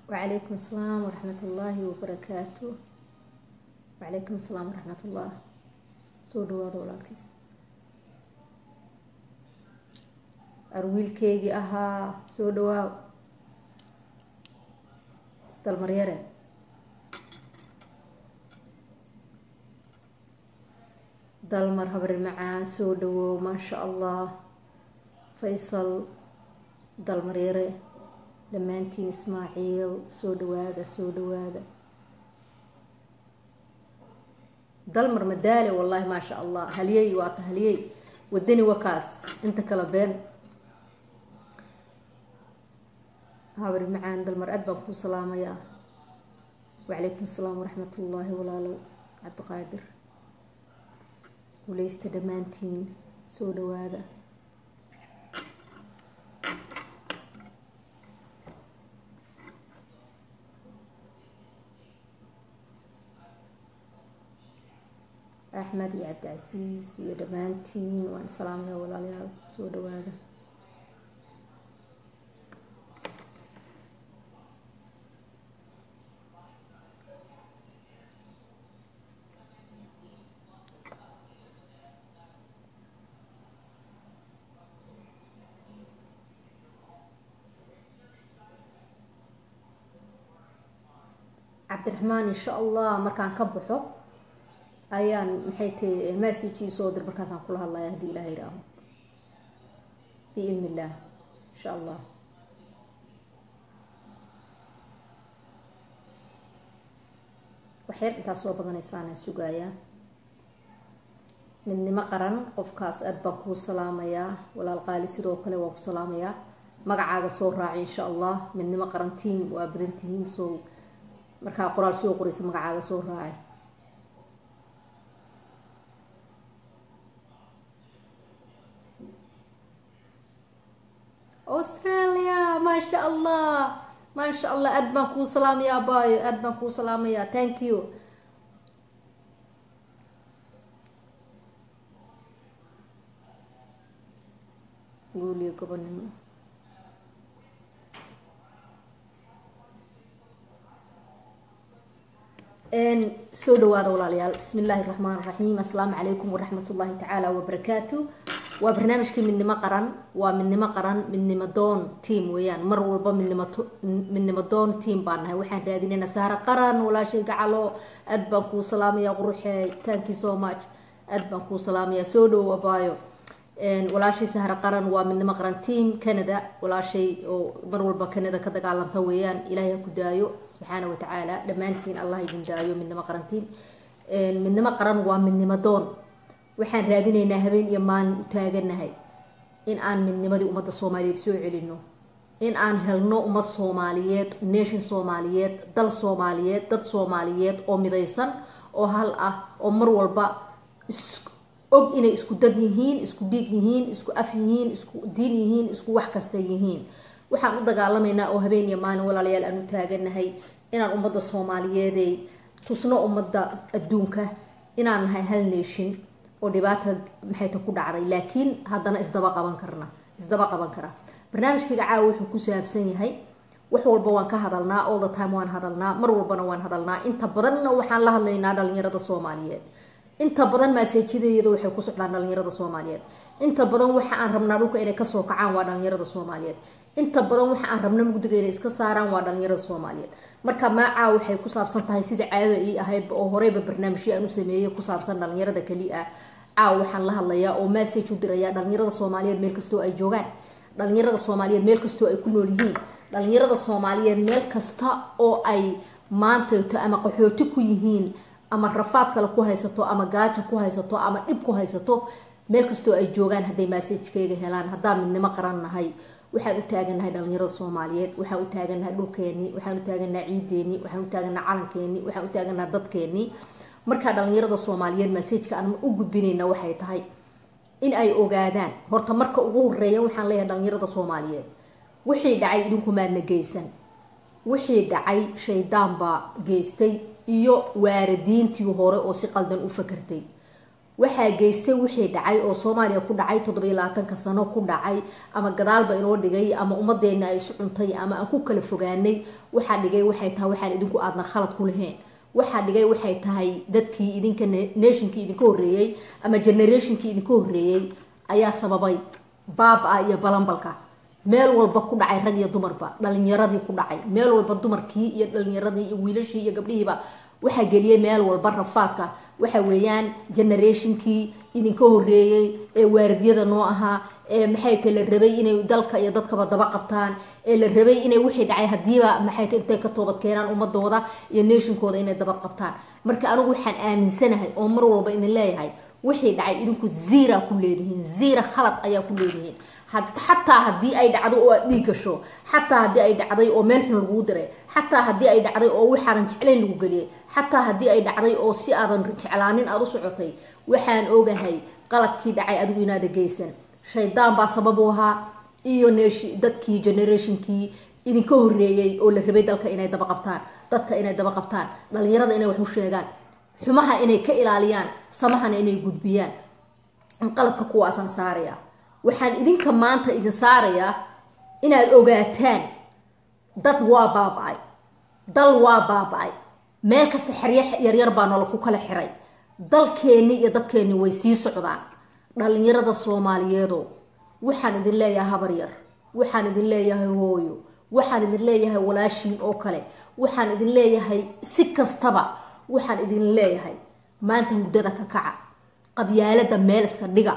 وعليكم السلام ورحمة الله وبركاته وعليكم السلام ورحمة الله soo dhawaada walaalkiis arwiilkeygii ahaa soo dhawaaw dalmaryare dalmar habri macaan soo dhawow maasha allah faysal dalmaryare dhammaantiin ismaaciil soo dhawaada soo dhawaada dalmar madaale wallahi maasha allah haliyey waata haliyey wadani wakaas inta kala been habri macaan dalmar aad baan kuu salaamayaa wacalaykum asalaam waraxmat ullaahi walaalow cabdiqaadir guleysta dhammaantiin soo dhawaada axmed iyo cabdicasiis iyo dhammaantiin waan salaamaya walaalayaal soo dhawaada cabdiraxmaan insha allah markaan ka baxo ayaan maxay tahay messagii soo dir markaasaan kula hadlaya haddii ilaah yihaaho biidn illah insha allah waxyar intaas soo badanaysaana sugayaa midnimo qaran qofkaas aad baan kuu salaamayaa walaal qaali sidoo kale waan ku salaamayaa magacaaga soo raaci insha allah midnimo qaran tiam waa badan tihiin soo markaa qoraal soo qoraysa magacaaga soo raaci australia maasha allah maasha allah aad baan kuu salaamayaa abayo aad baan kuu salaamayaa thank you guuliyo gobonimo soo dhawaada walaalayaal bismi illaahi raxmaan raxiim assalaamu calaykum waraxmat ullaahi tacaala wabarakaatu waa barnaamijkii midnimo qaran waa midnimo qaran midnimo doon team weeyaan mar walba midnimo midnimo doon team baan nahay waxaan raadinayna sahro qaran walaashay gacalo aad baan kuu salaamaya quruxey thank you so much aad baan kuu salaamaya soo dhowo abaayo walaashay sahro qaran waa midnimo qaran team canada walaashay oo mar walba canada ka dagaalanta weeyaan ilaahay ha ku daayo subxaana watacaala dhammaantiin allah idin daayo midnimo qaran team midnimo qaran waa midnimo doon waxaan raadinaynaa habeen iyo maalin u taaganahay in aan midnimadii ummadda soomaaliyeed soo celino in aan helno ummad soomaaliyeed nation soomaaliyeed dal soomaaliyeed dad soomaaliyeed oo midaysan oo hal ah oo mar walba og inay isku dad yihiin isku dhiig yihiin isku af yihiin isku diin yihiin isku wax kasta yihiin waxaan u dagaalamaynaa oo habeen iyo maalin walaalayaal aan u taaganahay inaan ummadda soomaaliyeeday tusno ummadda adduunka inaan nahay hal nation oo dhibaata maxayta ku dhacday laakiin haddana isdaba qaban karna isdaba qaban kara barnaamijkayga caawa wuxuu ku saabsan yahay wax walba waan ka hadalnaa all the time waan hadalnaa mar walbana waan hadalnaa inta badanna waxaan la hadlaynaa dhalinyarada soomaaliyeed inta badan maaseejidayada waxay ku socdaan dhalinyarada soomaaliyeed inta badan waxa aan rabnaa dhulka inay kasoo kacaan waa dhalinyarada soomaaliyeed inta badan waxa aan rabna mugdiga inay iska saaraan waa dhalinyarada soomaaliyeed marka maacaa waxay ku saabsan tahay sida caadada ii ahaydba oo horeyba barnaamijyo aan u sameeyey ku saabsan dhalinyarada keli ah caaw waxaan la hadlayaa oo message u dirayaa dhalinyarada soomaaliyeed meel kastoo ay joogaan dhalinyarada soomaaliyeed meel kastoo ay ku nool yihiin dhalinyarada soomaaliyeed meel kasta oo ay maantato ama qaxooti ku yihiin ama rafaad kale ku haysato ama gaajo ku haysato ama dhib ku haysato meel kastoo ay joogaan hadday massajkayga helaan haddaan midnimo qaran nahay waxaan u taagannahay dhalinyarada soomaaliyeed waxaan u taagannahay dhulkeenii waxaan u taagannahay ciideenii waxaan u taagannahay calankeenii waxaan u taagannahay dadkeenii markaa dhalinyarada soomaaliyeed massajka aan u gudbinayna waxay tahay in ay ogaadaan horta marka ugu horeeya waxaan leeyahay dhalinyarada soomaaliyeed wixii dhacay idinku maadna geysan wixii dhacay shaydaan baa geystay iyo waaridiintii hore oo si qaldan u fakartay waxaa geystay wixii dhacay oo soomaaliya ku dhacay toddobiyo labaatanka sano ku dhacay ama gadaalba inoo dhigay ama ummadeenna ay isu cuntay ama aan ku kala fogaanay waxaa dhigay waxay tahay waxaan idinku aadna khalad ku lahayn waxaa dhigay waxay tahay dadkii idinka nationkii idinka horreeyey ama generationkii idinka horreeyey ayaa sababay baaba iyo balambalka meel walba ku dhacay rag iyo dumarba dhalinyaradii ku dhacay meel walba dumarkii iyo dhalinyaradii iyo wiilashii iyo gabdhihiiba waxaa geliyey meel walba rafaadka waxa weeyaan generationkii idinka horreeyey ee waardiyada noo ahaa ee maxay tahay la rabay inay dalka iyo dadkaba daba qabtaan ee la rabay inay wixii dhacay hadiiba maxay tahay intay ka toobad keenaan ummadooda iyo nationkooda inay daba qabtaan marka anigu waxaan aaminsanahay oo mar walba idin leeyahay wixii dhacay idinku ziira ku leedihiin ziira khalad ayaa ku leedihiin xataa haddii ay dhacdo oo aad dhiig gasho xataa haddii ay dhacday oo meel xun laguu diray xataa haddii ay dhacday oo waxaadan jeclayn lagu geliyay xataa haddii ay dhacday oo si aadan jeclaanin aada u socotay waxaan ogahay qaladkii dhacay adigu inaada geysan shaydaan baa sabab u ahaa iyo dadkii generationkii idinka horreeyey oo la rabay dalka inay daba qabtaan dadka inay daba qabtaan dhalinyarada inay wax u sheegaan xumaha inay ka ilaaliyaan samahana inay gudbiyaan qaladka kuwaasaan saaraya waxaan idinka maanta idin saarayaa inaad ogaataan dad waa baaba-ay dal waa baaba-ay meel kasta xeryo yaryar baa nolol ku kala xiray dalkeenni iyo dadkeenni way sii socdaan dhalinyarada soomaaliyeedo waxaan idin leeyahay habar yar waxaan idin leeyahay hooyo waxaan idin leeyahay walaashiin oo kale waxaan idin leeyahay si kastaba waxaan idin leeyahay maanta hurdada ka kaca qabyaalada meel iska dhiga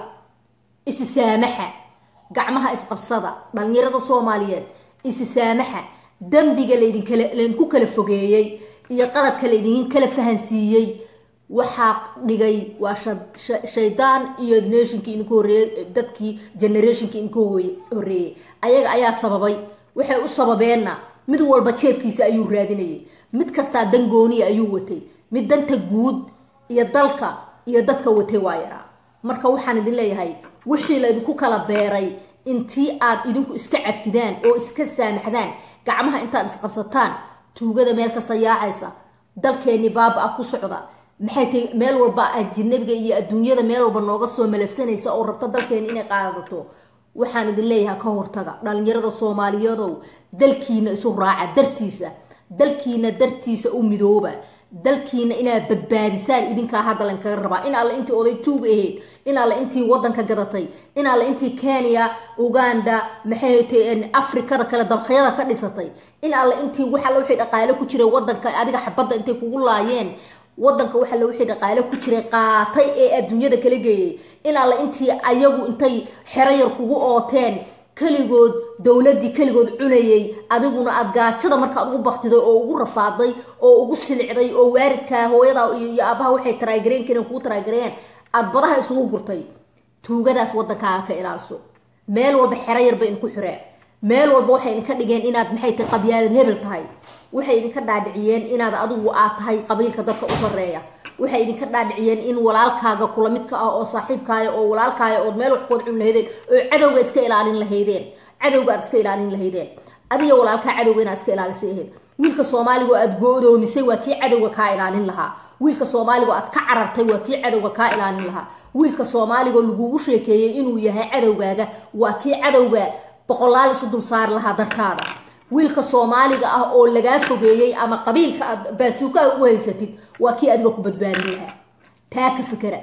isi saamaxa gacmaha isqabsada dhalinyarada soomaaliyeed isi saamaxa dembiga laydinkala laydinku kala fogeeyey iyo qaladka laydin kala fahansiiyey waxaa dhigay waa shaydaan iyo nationkii idinka horreeyey dadkii generationkii idinka horreeyey ayaga ayaa sababay waxay u sababeenna mid walba jeebkiisa ayuu raadinayay mid kastaa dan gooniya ayuu watay mid danta guud iyo dalka iyo dadka watay waa yaraa marka waxaan idin leeyahay wixii laydinku kala beeray intii aad idinku iska cafidaan oo iska saamaxdaan gacmaha intaad isqabsataan tuugada meel kasta yaacaysa dalkeenni baaba ah ku socda maxay tahay meel walba ajinabiga iyo adduunyada meel walba nooga soo malabsanaysa oo rabta dalkeeni inay qaadato waxaan idin leeyahay ka hortaga dhalinyarada soomaaliyadow dalkiina isu raaca dartiisa dalkiina dartiisa u midooba dalkiina inaad badbaadisaan idinkaa hadda lankaga rabaa in alle intii oday tuug ahayd in alle intii wadanka gadatay in alle intii kenya uganda maxay ta afrikada kale dabqyada ka dhisatay in alle intii wax alle wixii dhaqaale ku jiray wadanka adiga xabadda intay kugu laayeen wadanka wax alle wixii dhaqaale ku jiray qaatay ee adduunyada kala geeyay in alle intii ayagu intay xero yar kugu ooteen keligood dowladii keligood cunayay adiguna aad gaajada markaad ugu baktiday oo ugu rafaaday oo ugu silicday oo waaridkaa hooyada iyo aabaha waxay taraagareen kareen kugu taraagareen aad badaha isugu gurtay tuugadaas wadankaaga ka ilaalso meel walba xero yarba idinku xireen meel walba waxay idinka dhigeen inaad maxay tahay qabyaalad hebel tahay waxay idinka dhaadhiciyeen inaad adigu aad tahay qabiilka dadka u sareeya waxay idinka dhaadhiciyeen in walaalkaaga kula midka ah oo saaxiibkaaya oo walaalkaaya ood meel wax kood cun lahaydeen oo cadowga iska ilaalin lahaydeen cadowga aad iska ilaalin lahaydeen adiga walaalkaa cadowga inaad iska ilaalisay ahayd wiilka soomaaliga oo aad go-doomisay waa kii cadowga kaa ilaalin lahaa wiilka soomaaliga oo aad ka carartay waa kii cadowga kaa ilaalin lahaa wiilka soomaaliga oo lagugu sheekeeyey inuu yahay cadowgaaga waa kii cadowga boqolaal isu dul saari lahaa dartaada wiilka soomaaliga ah oo lagaa fogeeyey ama qabiilka aad baasuukaha ugu haysatid waa kii adiga ku badbaadin lahaa taa ka fikera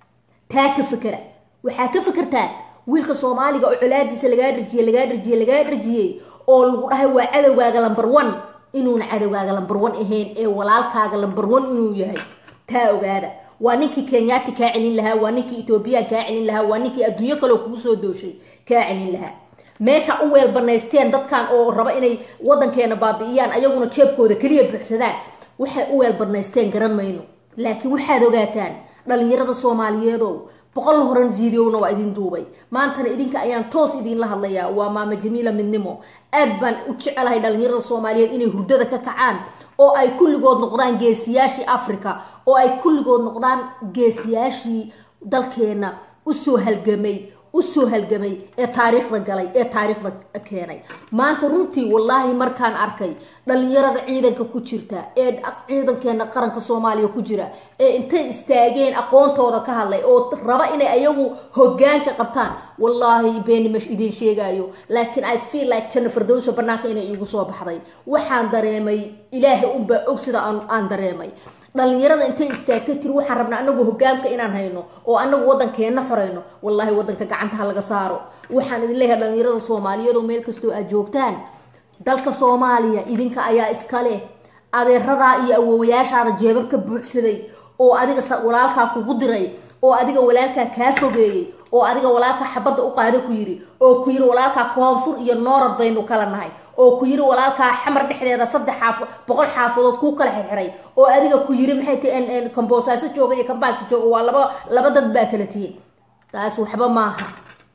taa ka fikera waxaa ka fikirtaan wiilka soomaaliga oo colaadiisa lagaa dharjiyey lagaa dharjiyey lagaa dharjiyey oo lagu dhahay waa cadowgaaga lamber one inuuna cadowgaaga lamber one ahayn ee walaalkaaga lamber one inuu yahay taa ogaada waa ninkii kenyaati kaa celin lahaa waa ninkii ethoobiyan kaa celin lahaa waa ninkii adduunyo kaleo kugu soo dooshay kaa celin lahaa meesha u weel banaysteen dadkan oo raba inay wadankeena baabi'iyaan ayaguna jeebkooda keliya buuxsadaan waxay u weel banaysteen garan mayno laakiin waxaad ogaataan dhalinyarada soomaaliyeedow boqol horan videona waa idin duubay maantana idinka ayaan toos idinla hadlayaa waa maama jamiila midnimo aad baan u jecelahay dhalinyarada soomaaliyeed inay hurdada ka kacaan oo ay kulligood noqdaan geesiyaashii africa oo ay kulligood noqdaan geesiyaashii dalkeena usoo halgamay usoo halgamay ee taariikhda galay ee taariikhda keenay maanta runtii wallaahi markaan arkay dhalinyarada ciidanka ku jirta ee ciidankeena qaranka soomaaliya ku jira ee intay istaageen aqoontooda ka hadlay oo raba inay ayagu hogaanka qabtaan wallaahi beeni ma idiin sheegayo laakiin i feel like janna fardowso banaanka inay iigu soo baxday waxaan dareemay ilaahay unbaa og sida aan dareemay dhalinyarada intay istaagtay tiri waxaan rabnaa anagu hogaamka inaan hayno oo anagu wadankeena xoreyno wallahi wadanka gacanta ha laga saaro waxaan idin leeyahay dhalinyarada soomaaliyeed oo meel kastoo aad joogtaan dalka soomaaliya idinka ayaa iskale adeeradaa iyo awoowayaashaada jeebabka buuxsaday oo adiga walaalkaa kugu diray oo adiga walaalkaa kaa fogeeyey oo adiga walaalkaa xabadda u qaada ku yiri oo ku yiri walaalkaa koonfur iyo noorad baynu kala nahay oo ku yiri walaalkaa xamar dhexdeeda saddex xaaf boqol xaafadood kuu kala xirxiray oo adiga ku yiri maxay tahay kamboosaaso jooga iyo kambaalka jooga waa laba laba dad baa kala tihiin taas waxba maaha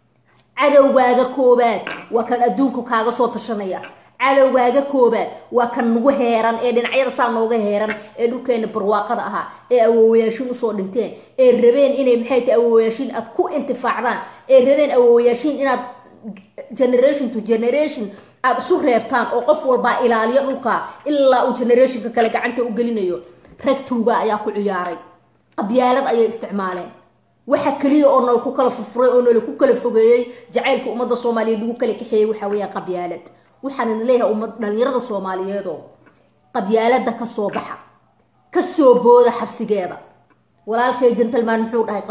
cadowgaaga koobaad waa kan adduunka kaaga soo tashanaya cadowgaaga koobaad waa kan nagu heeran ee dhinacyada saa nooga heeran ee dhulkeena barwaaqada ahaa ee awoowayaashiin usoo dhinteen ee rabeen inay maxay tahay awoowayaashiin aad ku intifaacdaan ee rabeen awoowayaashiin inaad generation to generation aada isu reebtaan oo qof walbaa ilaaliyo dhulka ilaa uu generationka kale gacanta u gelinayo rag tuuga ayaa ku ciyaaray qabyaalad ayay isticmaaleen waxa keliya oo nala ku kala furfuray oo nala ku kala fogeeyey jacaylka ummadda soomaaliyeed lagu kala kaxeeyey waxaa weeyaan qabyaalad waxaan idin leeyahay ummad dhalinyarada soomaaliyeedoo qabyaalada kasoo baxa kasoo booda xabsigeeda walaalkay gentleman muxuu dhahay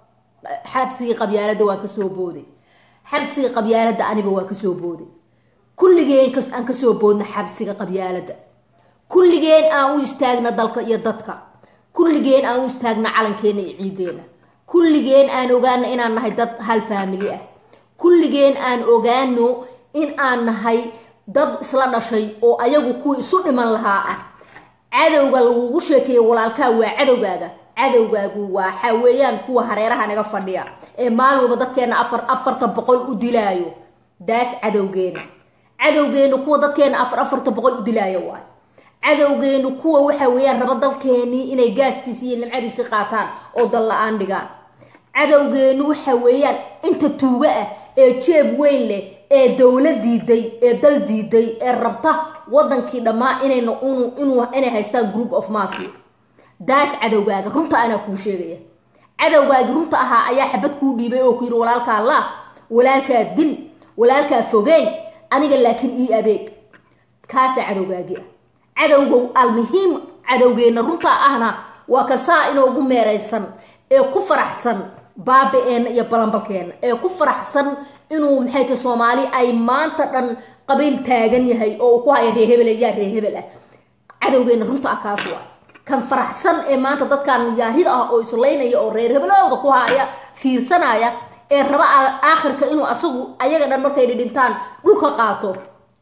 xabsigii qabyaalada waan kasoo booday xabsiga qabyaalada aniba waa kasoo booday kulligeen aan kasoo boodna xabsiga qabyaalada kulligeen aan u istaagna dalka iyo dadka kulligeen aan u istaagna calankeena iyo ciideena kulligeen aan ogaano inaan nahay dad hal faamili ah kulligeen aan ogaano in aan nahay dad isla dhashay oo ayagu kuwii isu dhiman lahaa ah cadowga lagugu sheekeeye walaalkaa waa cadowgaaga cadowgaagu waxa weeyaan kuwa hareeraha naga fadhiya ee maalin walba dadkeena afar afarta boqol u dilaayo daas cadowgeena cadowgeenu kuwa dadkeena afar afarta boqol u dilaayo waay cadowgeenu kuwa waxa weeyaan raba dalkeenii inay gaaskiisi iyo nimcadiisi qaataan oo dal la-aan dhigaan cadowgeenu waxa weeyaan inta tuuga ah ee jeeb weyn leh ee dowlad diiday ee dal diiday ee rabta wadankii dhammaa inayna inuu inay haystaan group of mafia daas cadowgaaga runta anaa kuu sheegaya cadowgaagi runta ahaa ayaa xabad kuu dhiibay oo ku yidhi walaalkaa la walaalkaa dil walaalkaa fogeey aniga laakiin ii adeeg kaasaa cadowgaagi ah cadowgow almuhiim cadowgeenna runta ahna waa ka saa inoogu meeraysan ee ku faraxsan baabi-eenna iyo balambalkeenna ee ku faraxsan inuu maxay tahay soomaali ay maanta dhan qabiil taagan yahay oo uu ku haya reehebel yaa reehebel ah cadowgeenna runta ah kaas waa kan faraxsan ee maanta dadkan yaahid ah oo islaynaya oo reer hebelowda ku haya fiirsanaya ee raba aakhirka inuu asagu ayaga dhan markay dhidhintaan dhulka qaato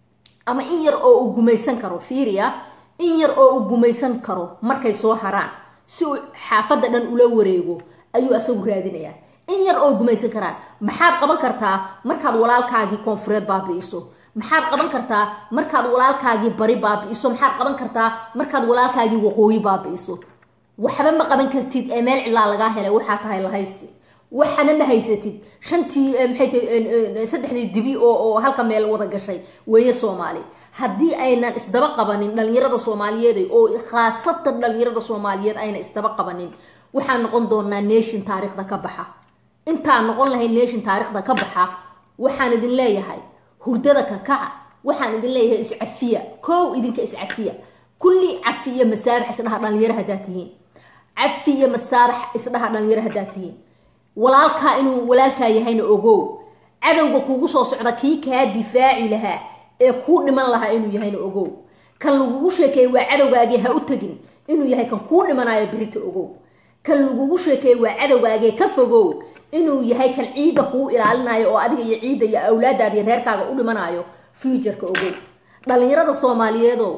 ama in yar oo uu gumaysan karo fiiriya in yar oo uu gumaysan karo markay soo haraan si uu xaafadda dhan ula wareego ayuu asagu raadinayaa in yar oo gumaysan karaan maxaad qaban kartaa markaad walaalkaagii koonfureed baabi'iso maxaad qaban kartaa markaad walaalkaagii bari baabi'iso maxaad qaban kartaa markaad walaalkaagii waqooyi baabi'iso waxba ma qaban kartid ee meel cilaa lagaa helay waxaa tahay lahaysti waxana ma haysatid shantii maxay tahay saddexdii dibi oo oo halka meel wada gashay weeye soomaali haddii aynan isdaba qabanin dhalinyarada soomaaliyeed oo khaasatan dhalinyarada soomaaliyeed ayna isdaba qabanin waxaan noqon doonaa nation taariikhda ka baxa intaan noqon lahay nation taariikhda ka baxa waxaan idin leeyahay hurdada ka kaca waxaan idin leeyahay iscafiya kow idinka iscafiya kulli cafiya masaabax isdhaha dhalinyaro haddaad tihiin cafiya masaabax isdhaha dhalinyaro haddaad tihiin walaalkaa inuu walaalkaa yahayna ogow cadowga kuugu soo socda kii kaa difaaci lahaa ee kuu dhiman lahaa inuu yahayna ogow kan lagugu sheekeeye waa cadowgaagii ha u tegin inuu yahay kan kuu dhimanayo berita ogow kan lagugu sheekeeye waa cadowgaagee ka fogow inuu yahay kan ciidda kuu ilaalinayo oo adiga iyo ciidda iyo awlaadaada iyo reerkaaga u dhimanayo fuujarka ogow dhalinyarada soomaaliyeedoo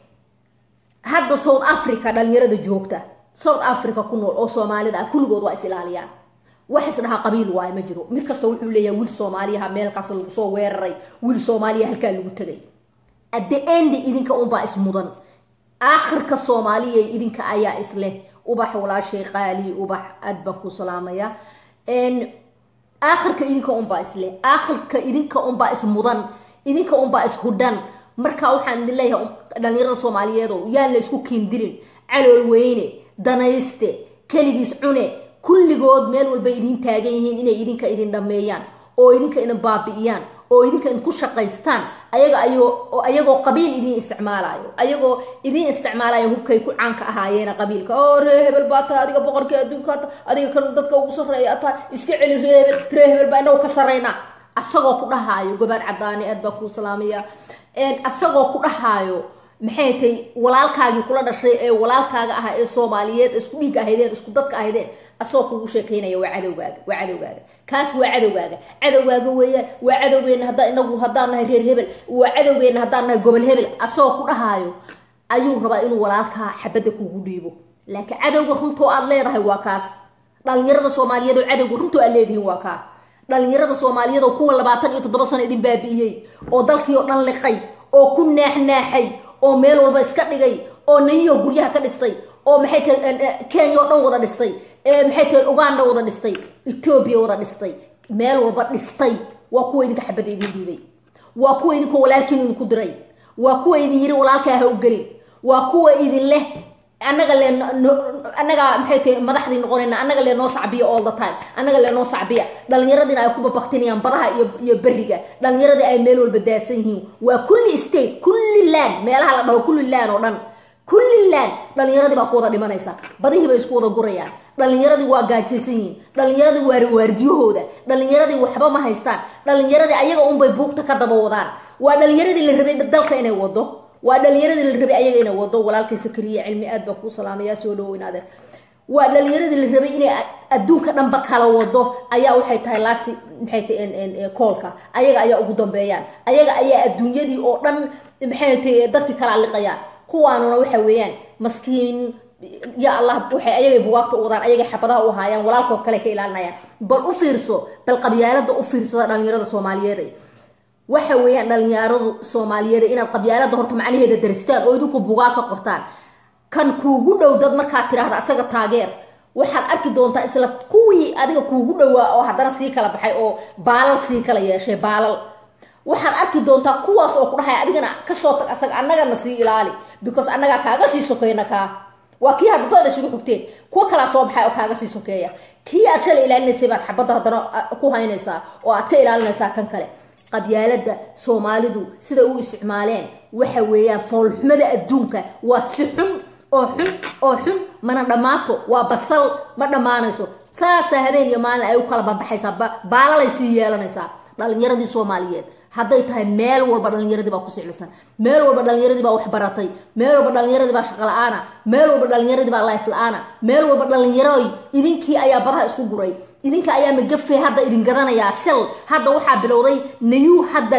hadda south africa dhalinyarada joogta south africa ku nool oo soomaalida ah kulligood waa is ilaaliyaan wax isdhahaa qabiil waayo ma jiro mid kasta wuxuu leeyahay wiil soomaaliyaha meelkaas lagu soo weeraray wiil soomaaliya halkaa lagu tegay at the end idinka unbaa ismudan aakhirka soomaaliya idinka ayaa isleh ubax walaashay qaali ubax aad baan ku salaamaya aakhirka idinka unbaa isle aakhirka idinka unbaa ismudan idinka unbaa ishudhan marka waxaan idin leeyahay dhalinyarada soomaaliyeed oo yaan la isku kiindirin calool weyne danayste keligiis cune kulligood meel walbay idin taagan yihiin inay idinka idin dhameeyaan oo idinka idin baabi'iyaan oo idinka idinku shaqaystaan ayaga ayoo ayagoo qabiil idin isticmaalayo ayagoo idin isticmaalayo hubkay ku caanka ahaayeena qabiilka oo ree hebel baa tahay adiga boqorkii adduunka ta adiga kan dadka ugu sarreeya tahay iska celi ree hebel ree hebel baa inagu ka sarreynaa asagoo ku dhahaayo gobaad cadaani aad baa kuu salaamaya asagoo ku dhahaayo maxay tay walaalkaagii kula dhashay ee walaalkaaga ahaa ee soomaaliyeed isku dhiigga ahaydeen isku dadka ahaydeen asagoo kugu sheekaynaya waa cadowgaaga waa cadowgaaga kaas waa cadowgaaga cadowgaaga weeyaan waa cadowgeena haddaa inagu haddaan nahay reer hebel waa cadowgeena haddaan nahay gobol hebel asagoo ku dhahaayo ayuu rabaa inuu walaalkaa xabadda kugu dhiibo laakiin cadowga runtoo aad leedahay waa kaas dhalinyarada soomaaliyeed oo cadowga runtoo aad leedihiin waa kaa dhalinyarada soomaaliyeed oo kuwa labaatan iyo toddoba sano idin baabi'iyey oo dalkii oo dhan liqay oo ku naaxnaaxay oo meel walba iska dhigay oo nayiyo guryaha ka dhistay oo maxay tahay kenya oo dhan wada dhistay maxay tahay uganda wada dhistay etoobiya wada dhistay meel walba dhistay waa kuwa idinka xabadda idin dhiibay waa kuwa idinka walaalkiin idinku diray waa kuwa idin yiri walaalkaa ha u gelin waa kuwa idin leh annaga le annaga maxay tahay madaxdii noqonayna annaga le noo sacbiya all the time annaga le noo sacbiya dhalinyaradina ay ku babaktinayaan badaha iyo iyo beriga dhalinyaradii ay meel walba daadsan yihiin waa kulli state kulli land meelaha la dhaho kulli land oo dhan kulli land dhalinyaradii baa ku wada dhimanaysa badihii bay isku wada gurayaan dhalinyaradii waa gaajaysan yihiin dhalinyaradii waa waardiyahooda dhalinyaradii waxba ma haystaan dhalinyaradii ayaga unbay buugta ka daba wadaan waa dhalinyaradii la rabay dalka inay wado waa dhalinyaradii la rabay ayaga inay wado walaalkay sakariya cilmi aad baan kuu salaamayaa soo dhawoyn adeer waa dhalinyaradii la rabay inay adduunka dhanba kala wado ayaa waxay tahay laasti maxay tahay koolka ayaga ayaa ugu dambeeyaan ayaga ayaa adduunyadii oo dhan maxay tahay dadkii kala liqayaan kuwaanuna waxa weeyaan maskiin ya allah waxay ayagay bugaagta u wadaan ayagay xabadaha u haayaan walaalkood kale ka ilaalinayaan bal u fiirso bal qabyaalada u fiirsada dhalinyarada soomaaliyeed waxa weeyaan dhalinyaradu soomaaliyeed inaad qabyaalada horta macnaheeda daristaan oo idinku bugaa ka qortaan kan kuugu dhow dad markaad tidhaahda asaga taageer waxaad arki doontaa isla kuwii adiga kuugu dhowaa oo haddana sii kala baxay oo baalal sii kala yeeshay baalal waxaad arki doontaa kuwaas oo ku dhahay adigana kasoo tag asaga annagana sii ilaali because annagaa kaaga sii sokeyna kaa waa kii hadda dad isugu xugteen kuwa kalaa soo baxay oo kaaga sii sokeeya kii aad shalay ilaalinaysay baad xabadda haddana ku haynaysaa oo aad ka ilaalinaysaa kan kale qabyaalada soomaalidu siday u isticmaaleen waxa weeyaan foolxumada adduunka waa si xun oo xun oo xun mana dhammaato waa basal ma dhammaanayso saasaa habeen iyo maalin ay u kala banbaxaysaa baalalay sii yeelanaysaa dhalinyaradii soomaaliyeed hadday tahay meel walba dhalinyaradii baa ku siclisan meel walba dhalinyaradii baa waxbaratay meel walba dhalinyaradii baa shaqo la-aana meel walba dhalinyaradii baa life la-aana meel walba dhalinyaroy idinkii ayaa badaha isku guray idinka ayaa magafe hadda idin gadanayaa sel hadda waxaa bilowday nayu hadda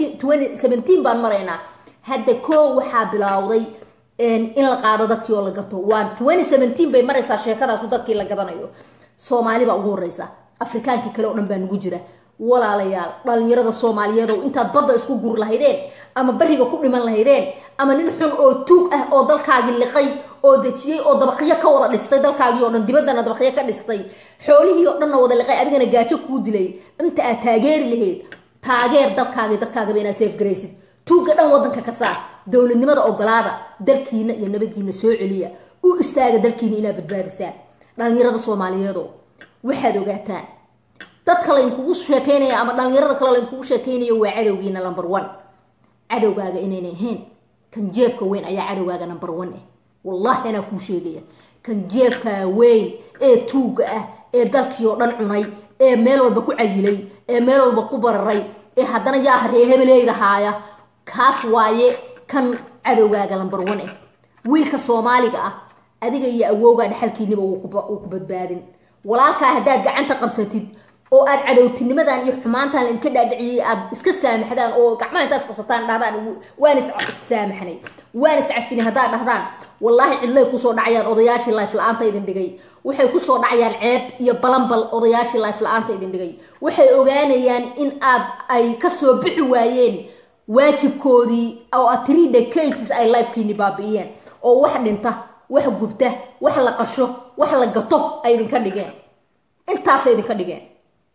baan maraynaa hadda koo waxaa bilowday in la qaado dadkii oo la gato waa bay maraysaa sheekadaasu dadkii la gadanayo soomaali baa ugu horeysa afrikaankii kale oo dhan baa nugu jira walaalayaal dhalinyarada soomaaliyeed oo intaad badda isku guri lahaydeen ama bariga ku dhiman lahaydeen ama nin xun oo tuug ah oo dalkaagii liqay oo dejiyey oo dabaqyo ka wada dhistay dalkaagii oo dhan dibaddana dabaqyo ka dhistay xoolihii oo dhanna wada liqay adigana gaajo kuu dilay inta aad taageeri lahayd taageer dalkaagii dalkaagaba inaad seefgaraysid tuugga dhan waddanka ka saar dowladnimada ogolaada dalkiina iyo nabaddiina soo celiya u istaaga dalkiina inaad badbaadisaan dhalinyarada soomaaliyeedoo waxaad ogaataan dadka laynkugu sheekeynaya ama dhalinyarada kale laynkugu sheekeynayo waa cadowgiina number one cadowgaaga inayna ahayn kan jeebka weyn ayaa cadowgaaga number one ah wallahi anaa kuu sheegaya kan jeebkaa weyn ee tuugga ah ee dalkii oo dhan cunay ee meel walba ku cayilay ee meel walba ku bararay ee haddana yaa haree hebeleyda haaya kaas waaye kan cadowgaaga number one ah wiilka soomaaliga ah adiga iyo awowgaa dhexalkiiniba uu ku badbaadin walaalkaa haddaad gacanta qabsatid oo aad cadowtinimadan iyo xumaantan lainka dhaadhiciyey aad iska saamaxdaan oo gacmaha intaas qabsataan dhahdaan waan issaamaxnay waan iscafinay haddaad dhahdaan wallaahi cidlay kusoo dhacayaan odayaashii life la-aanta idin dhigay waxay kusoo dhacayaan ceeb iyo balanbal odayaashii life la-aanta idin dhigay waxay ogaanayaan in aad ay kasoo bixi waayeen waajibkoodii oo aad three decades ay lifekiini baabi'iyeen oo wax dhinta wax gubta wax la qasho wax la gato ay idinka dhigeen intaasay idinka dhigeen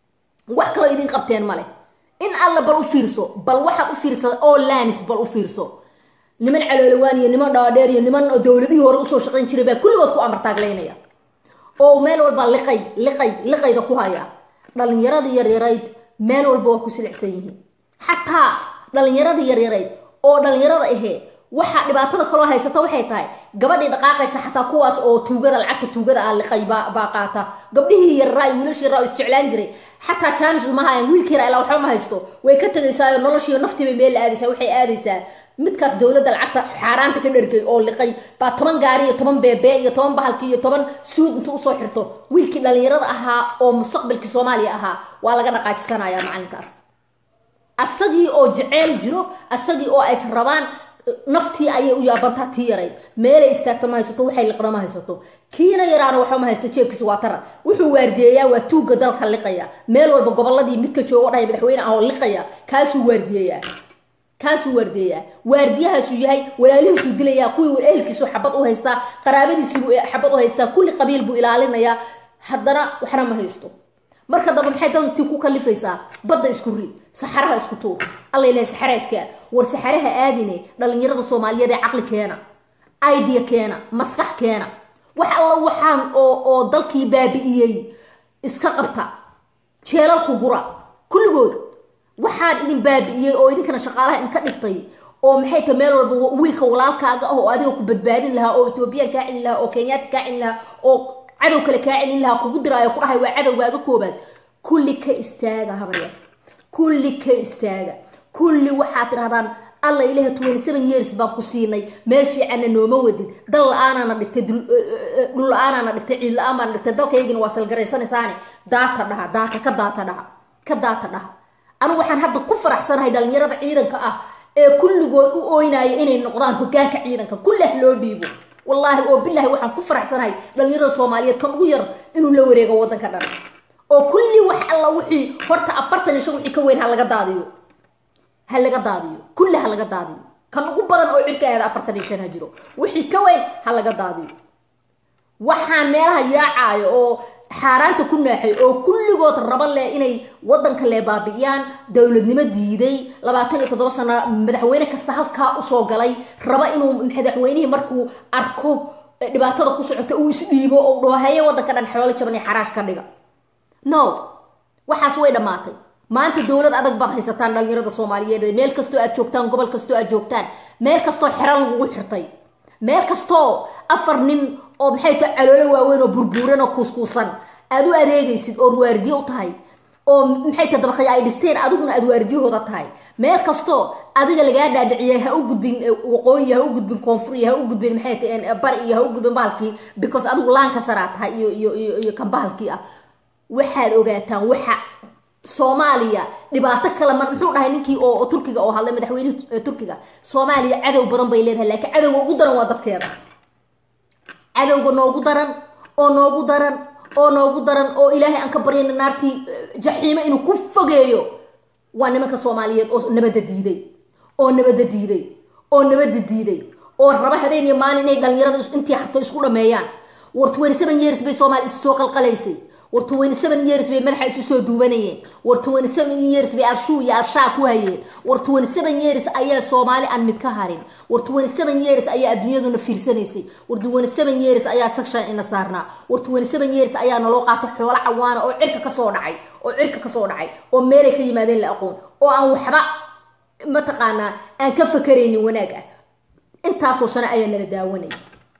wax kaloo idin qabteen male in alla bal u fiirso bal waxaad u fiirsa oo lanis bal u fiirso niman caloolawaan iyo niman dhaadheer iyo niman dowladihii hore usoo shaqayn jiray baa kulligood ku amartaaglaynaya oo meel walba liqay liqay liqayda ku haya dhalinyaradii yaryarayd meel walba waa ku silicsan yihiin xataa dhalinyaradii yaryarayd oo dhalinyarada aheed waxaa dhibaatada kaloo haysata waxay tahay gabadhii dhaqaaqaysa xataa kuwaas oo tuugada lacagta tuugada ah liqay baa qaata gabdhihii yarraa iyo wiilashii yarraa oo isjeclaan jiray xataa jaanis uma hayan wiilkii yaraa ilaa waxba ma haysto way ka tegaysaayo noloshiiyo naftiibay meel la aadaysaa waxay aadaysaa midkaas dowladda lacagta xaaraanta ka dhergay oo liqay baa toban gaari iyo toban beebee iyo toban bahalki iyo toban suud intuu usoo xirto wiilkii dhalinyarada ahaa oo mustaqbalkii soomaaliya ahaa waa laga dhaqaajisanaya macalinkaas asagii oo jeceyl jiro asagii oo ays rabaan naftii ayay u yaabantaa tii yarayd meelay istaagta ma haysato waxay liqda ma haysato kiina yaraana waxba ma haysto jeebkiisa waa tara wuxuu waardiyeeyaa waa tuugga dalka liqaya meel walba goboladii midka joogo dhahay madaxweyne ah oo liqaya kaasuu waardiyeeyaa kaasuu waardiyeeyaa waardiyahaasuu yahay walaalihiisuu dilayaa kuwii ehelkiisu xabad u haystaa qaraabadiisiibuu xabad u haystaa kulli qabiil buu ilaalinayaa haddana waxna ma haysto marka dambe maxay dantii ku kalifaysaa badda isku rid saxaraha isku tuur alla ilahay saxaraha iska war saxaraha aadine dhalinyarada soomaaliyeed ee caqli keena idea keena maskax keena wax alla waxaan oo oo dalkii baabi'iyey iska qabta jeelalku gura kulligood waxaan idin baabi'iyey oo idinkana shaqaalaha idinka dhigtay oo maxay tahay meel walba wiilka walaalkaaga ah oo adiga ku badbaadin lahaa oo etoobiyaan kaa celin lahaa oo kenyaati kaa celin lahaa oo cadow kale kaa celin lahaa kugu diraayo ku dhahay waa cadowgaaga koobaad kulli ka istaaga habarya kulli ka istaaga kulli waxaad tidhahdaan alla ilaha twenty seven years baan ku siinay meel fiicanna nooma wadid dal la-aanaana dhigtay dhul la-aanaana dhigtay ciid la-aan baana dhigtay dalkaygina waa salgaraysanaysaane daata dhaha daata ka daata dhaha ka daata dhaha anigu waxaan hadda ku faraxsanahay dhalinyarada ciidanka ah ee kulligood u ooynaya inay noqdaan hogaanka ciidanka kullah loo dhiibo wallaahi oo bilahi waxaan ku faraxsanahay dhalinyarada soomaaliyeed kan ugu yar inuu la wareego waddanka dhan oo kulli wax alla wixii horta afartan iyo shan wixii ka weyn ha laga daadiyo ha laga daadiyo kulli ha laga daadiyo kan ugu badan oo cirka aada afartan iyo shan ha jiro wixii ka weyn ha laga daadiyo waxaan meelaha yaacaayo oo xaaraanta ku naaxay oo kulligood raba leh inay waddanka lee baabi'iyaan dowladnimo diiday labaatan iyo toddoba sano madaxweyne kasta halkaa usoo galay raba inuu madaxweynihii markuu arko dhibaatada ku socota uu isdhiibo oo dhaho haye waddanka dhan xoolo jaban iyo xaraash ka dhiga no waxaas way dhammaatay maanta dowlad adag baad haysataan dhalinyarada soomaaliyeed meel kastoo aad joogtaan gobol kastoo aad joogtaan meel kastoo xero lagugu xirtay meel kastoo afar nin oo maxay tahay caloolo waaweyn oo burbuuran oo kuuskuusan aad u adeegaysid oo waardiye u tahay oo maxay tahay dabaqaya ay dhisteen adiguna aad waardiyahooda tahay meel kastoo adiga lagaa dhaadhiciyay ha u gudbin waqooyi ha u gudbin koonfuri ha u gudbin maxay tahay bari iyo ha u gudbin bahalkii because adigu laanka saraa tahay iyo iyo iyo iyo kan bahalkii ah waxaad ogaataan waxa soomaaliya dhibaato kale ma muxuu dhahay ninkii oo turkiga oo hadlay madaxweynihi turkiga soomaaliya cadow badan bay leedahay laakiin cadowga ugu daran waa dadkeeda cadowga noogu daran oo noogu daran oo noogu daran oo ilaahay aan ka baryayna naartii jaxiimo inuu ku fogeeyo waa nimanka soomaaliyeed oo nabadda diiday oo nabadda diiday oo nabadda diiday oo raba habeen iyo maalin inay dhalinyarada intii harto isku dhameeyaan war twenty seven years bay soomaali isu soo qalqalaysay war twenty seven years bay madaxa isu soo duubanayeen war twenty seven years bay alshuu iyo alshaa ku hayeen war twenty seven years ayaa soomaali aan mid ka harin war twenty seven years ayaa adduunyaduna fiirsanaysay war twenty seven years ayaa section ina saarnaa war twenty seven years ayaa naloo qaatay xoolo cawaana oo cirka kasoo dhacay oo cirka kasoo dhacay oo meelay ka yimaadeen la aqoon oo aan waxba mataqaanaa aan ka fakaraynin wanaag ah intaasoo sano ayaa nala daawanaya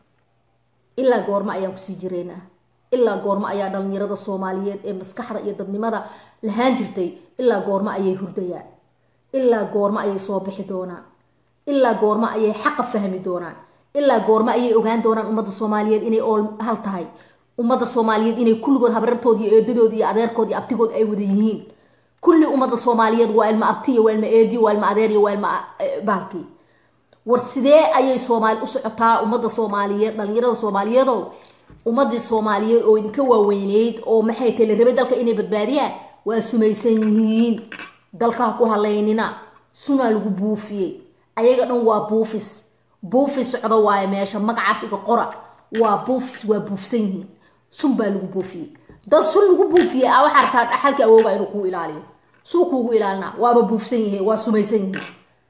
ilaa goorma ayaan kusii jiraynaa ilaa goormo ayaa dhalinyarada soomaaliyeed ee maskaxda iyo dadnimada lahaan jirtay ilaa goormo ayay hurdayaan ilaa goormo ayay soo bixi doonaan ilaa goormo ayay xaqa fahmi doonaan ilaa goormo ayay ogaan doonaan ummadda soomaaliyeed inay ool hal tahay ummadda soomaaliyeed inay kulligood habrartood iyo eedadood iyo adeerkood iyo abtigood ay wada yihiin kulli ummadda soomaaliyeed waa ilma abtiyo waa ilma eediyo waa ilma adeeriyo waa ilma baalkii war sidee ayay soomaali u socotaa ummadda soomaaliyeed dhalinyarada soomaaliyeedoo ummadii soomaaliyeed oo idinka waaweyneyd oo maxay tahay la rabay dalka inay badbaadiyaan waa sumaysan yihiin dalka ha ku halaynina sunaa lagu buufiyey ayaga dhan waa buufis buufis socdo waayo meesha magacaas iga qora waa buufis waa buufsan yihiin sun baa lagu buufiyey dad sun lagu buufiyey a waxaa rabtaa dhaxalkii awooga inuu kuu ilaaliyo suu kuugu ilaalinaa waaba buufsan yahe waa sumaysan yihi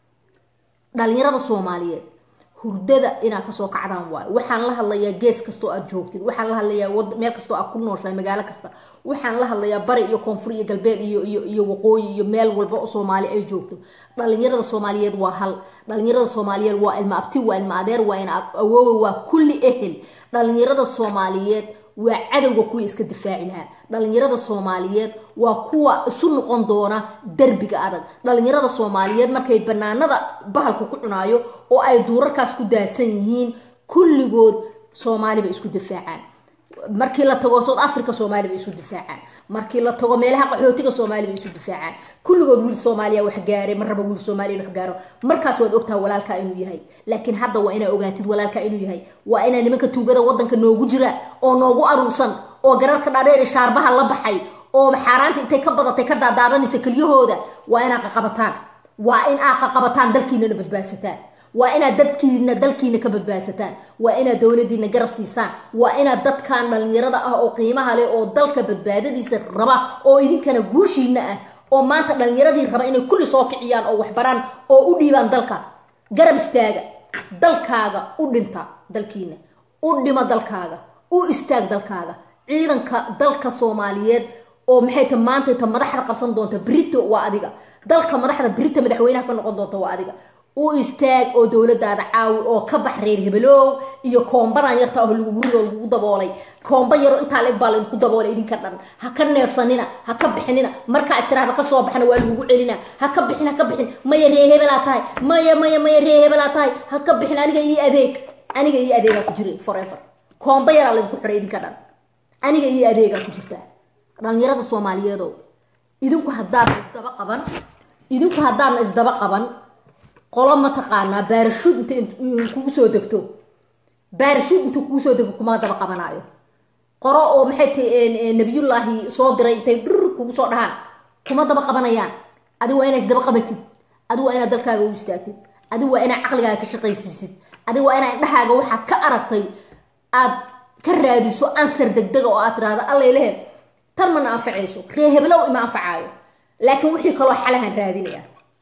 dhalinyarada soomaaliyeed hurdada inaad kasoo kacdaan waayo waxaan la hadlayaa gees kastoo aad joogtid waxaan la hadlayaa meel kastoo aad ku nooshahay magaalo kasta waxaan la hadlayaa bari iyo koonfur iyo galbeed iyo iyo iyo waqooyi iyo meel walba oo soomaali ay joogto dhalinyarada soomaaliyeed waa hal dhalinyarada soomaaliyeed waa ilma abti waa ilma adeer waa ina awoowe waa kulli ehel dhalinyarada soomaaliyeed waa cadowga kuwii iska difaaci lahaa dhalinyarada soomaaliyeed waa kuwa isu noqon doona derbiga adag dhalinyarada soomaaliyeed markay banaanada bahalku ku cunaayo oo ay duurarkaas ku daadsan yihiin kulligood soomaali bay isku difaacaan markii la tago south africa soomaali bay isu difaacaan markii la tago meelaha qaxootiga soomaali bay isu difaacaan kulligood wiil soomaaliya wax gaaray mar raba wiil soomaaliya wax gaaro markaas waad ogtaha walaalkaa inuu yahay laakiin hadda waa inaa ogaatid walaalkaa inuu yahay waa inaa nimanka tuugada wadanka noogu jira oo noogu aruursan oo gararka dhaadheer shaarbaha la baxay oo xaaraanta intay ka badatay ka daadaadanaysa kelyahooda waa inaa qaqabataan waa in aa qaqabataan dalkiinana badbaadsataan waa inaad dadkiina dalkiina ka badbaadsataan waa inaad dowladiina garab siisaan waa inaad dadkan dhalinyarada ah oo qiimaha leh oo dalka badbaadadiisa raba oo idinkana guushiina ah oo maanta dhalinyaradii raba inay kulli soo kiciyaan oo waxbaraan oo u dhiibaan dalka garab istaaga dalkaaga u dhinta dalkiina u dhimo dalkaaga u istaag dalkaaga ciidanka dalka soomaaliyeed oo maxay ta maanta ta madaxda qabsan doonta brito waa adiga dalka madaxda brito madaxweynaha ka noqon doonta waa adiga u istaag oo dowladaada caawi oo ka bax reer hebelow iyo koombadan yarta oo lagu gurido lagugu daboolay koomba yaro intaa leeg baa laydinku daboolay idinka dhan ha ka neefsanina ha ka bixinina markaa istiraada ka soo baxna waa lagugu celina ha ka bixin ha ka bixin maya ree hebelaa tahay maya maya maya ree hebelaa tahay ha ka bixin aniga ii adeeg aniga ii adeegaa ku jiray forever koomba yaraa laydinku xiray idinka dhan aniga ii adeegaa ku jirtaa dhalinyarada soomaaliyeedo idinku haddaadna isdaba qaban idinku haddaadna isdaba qaban qolo mataqaanaa baarashuud inta kugu soo degto baarashuud intuu kugu soo dego kuma daba qabanaayo qoro oo maxay tahay nabiyullaahi soo diray intay dhur kugu soo dhahaan kuma daba qabanayaan adigu waa inaa isdaba qabatid adigu waa inaad dalkaaga u istaagtid adigu waa inaad caqligaaga ka shaqaysiisid adigu waa inaa indhahaaga waxaad ka aragtay aad ka raadiso ansar degdega oo aad tiraahdo allay lehe tan mana anfacayso ree heblow ima anfacaayo laakiin wixii kaloo xalahan raadinaya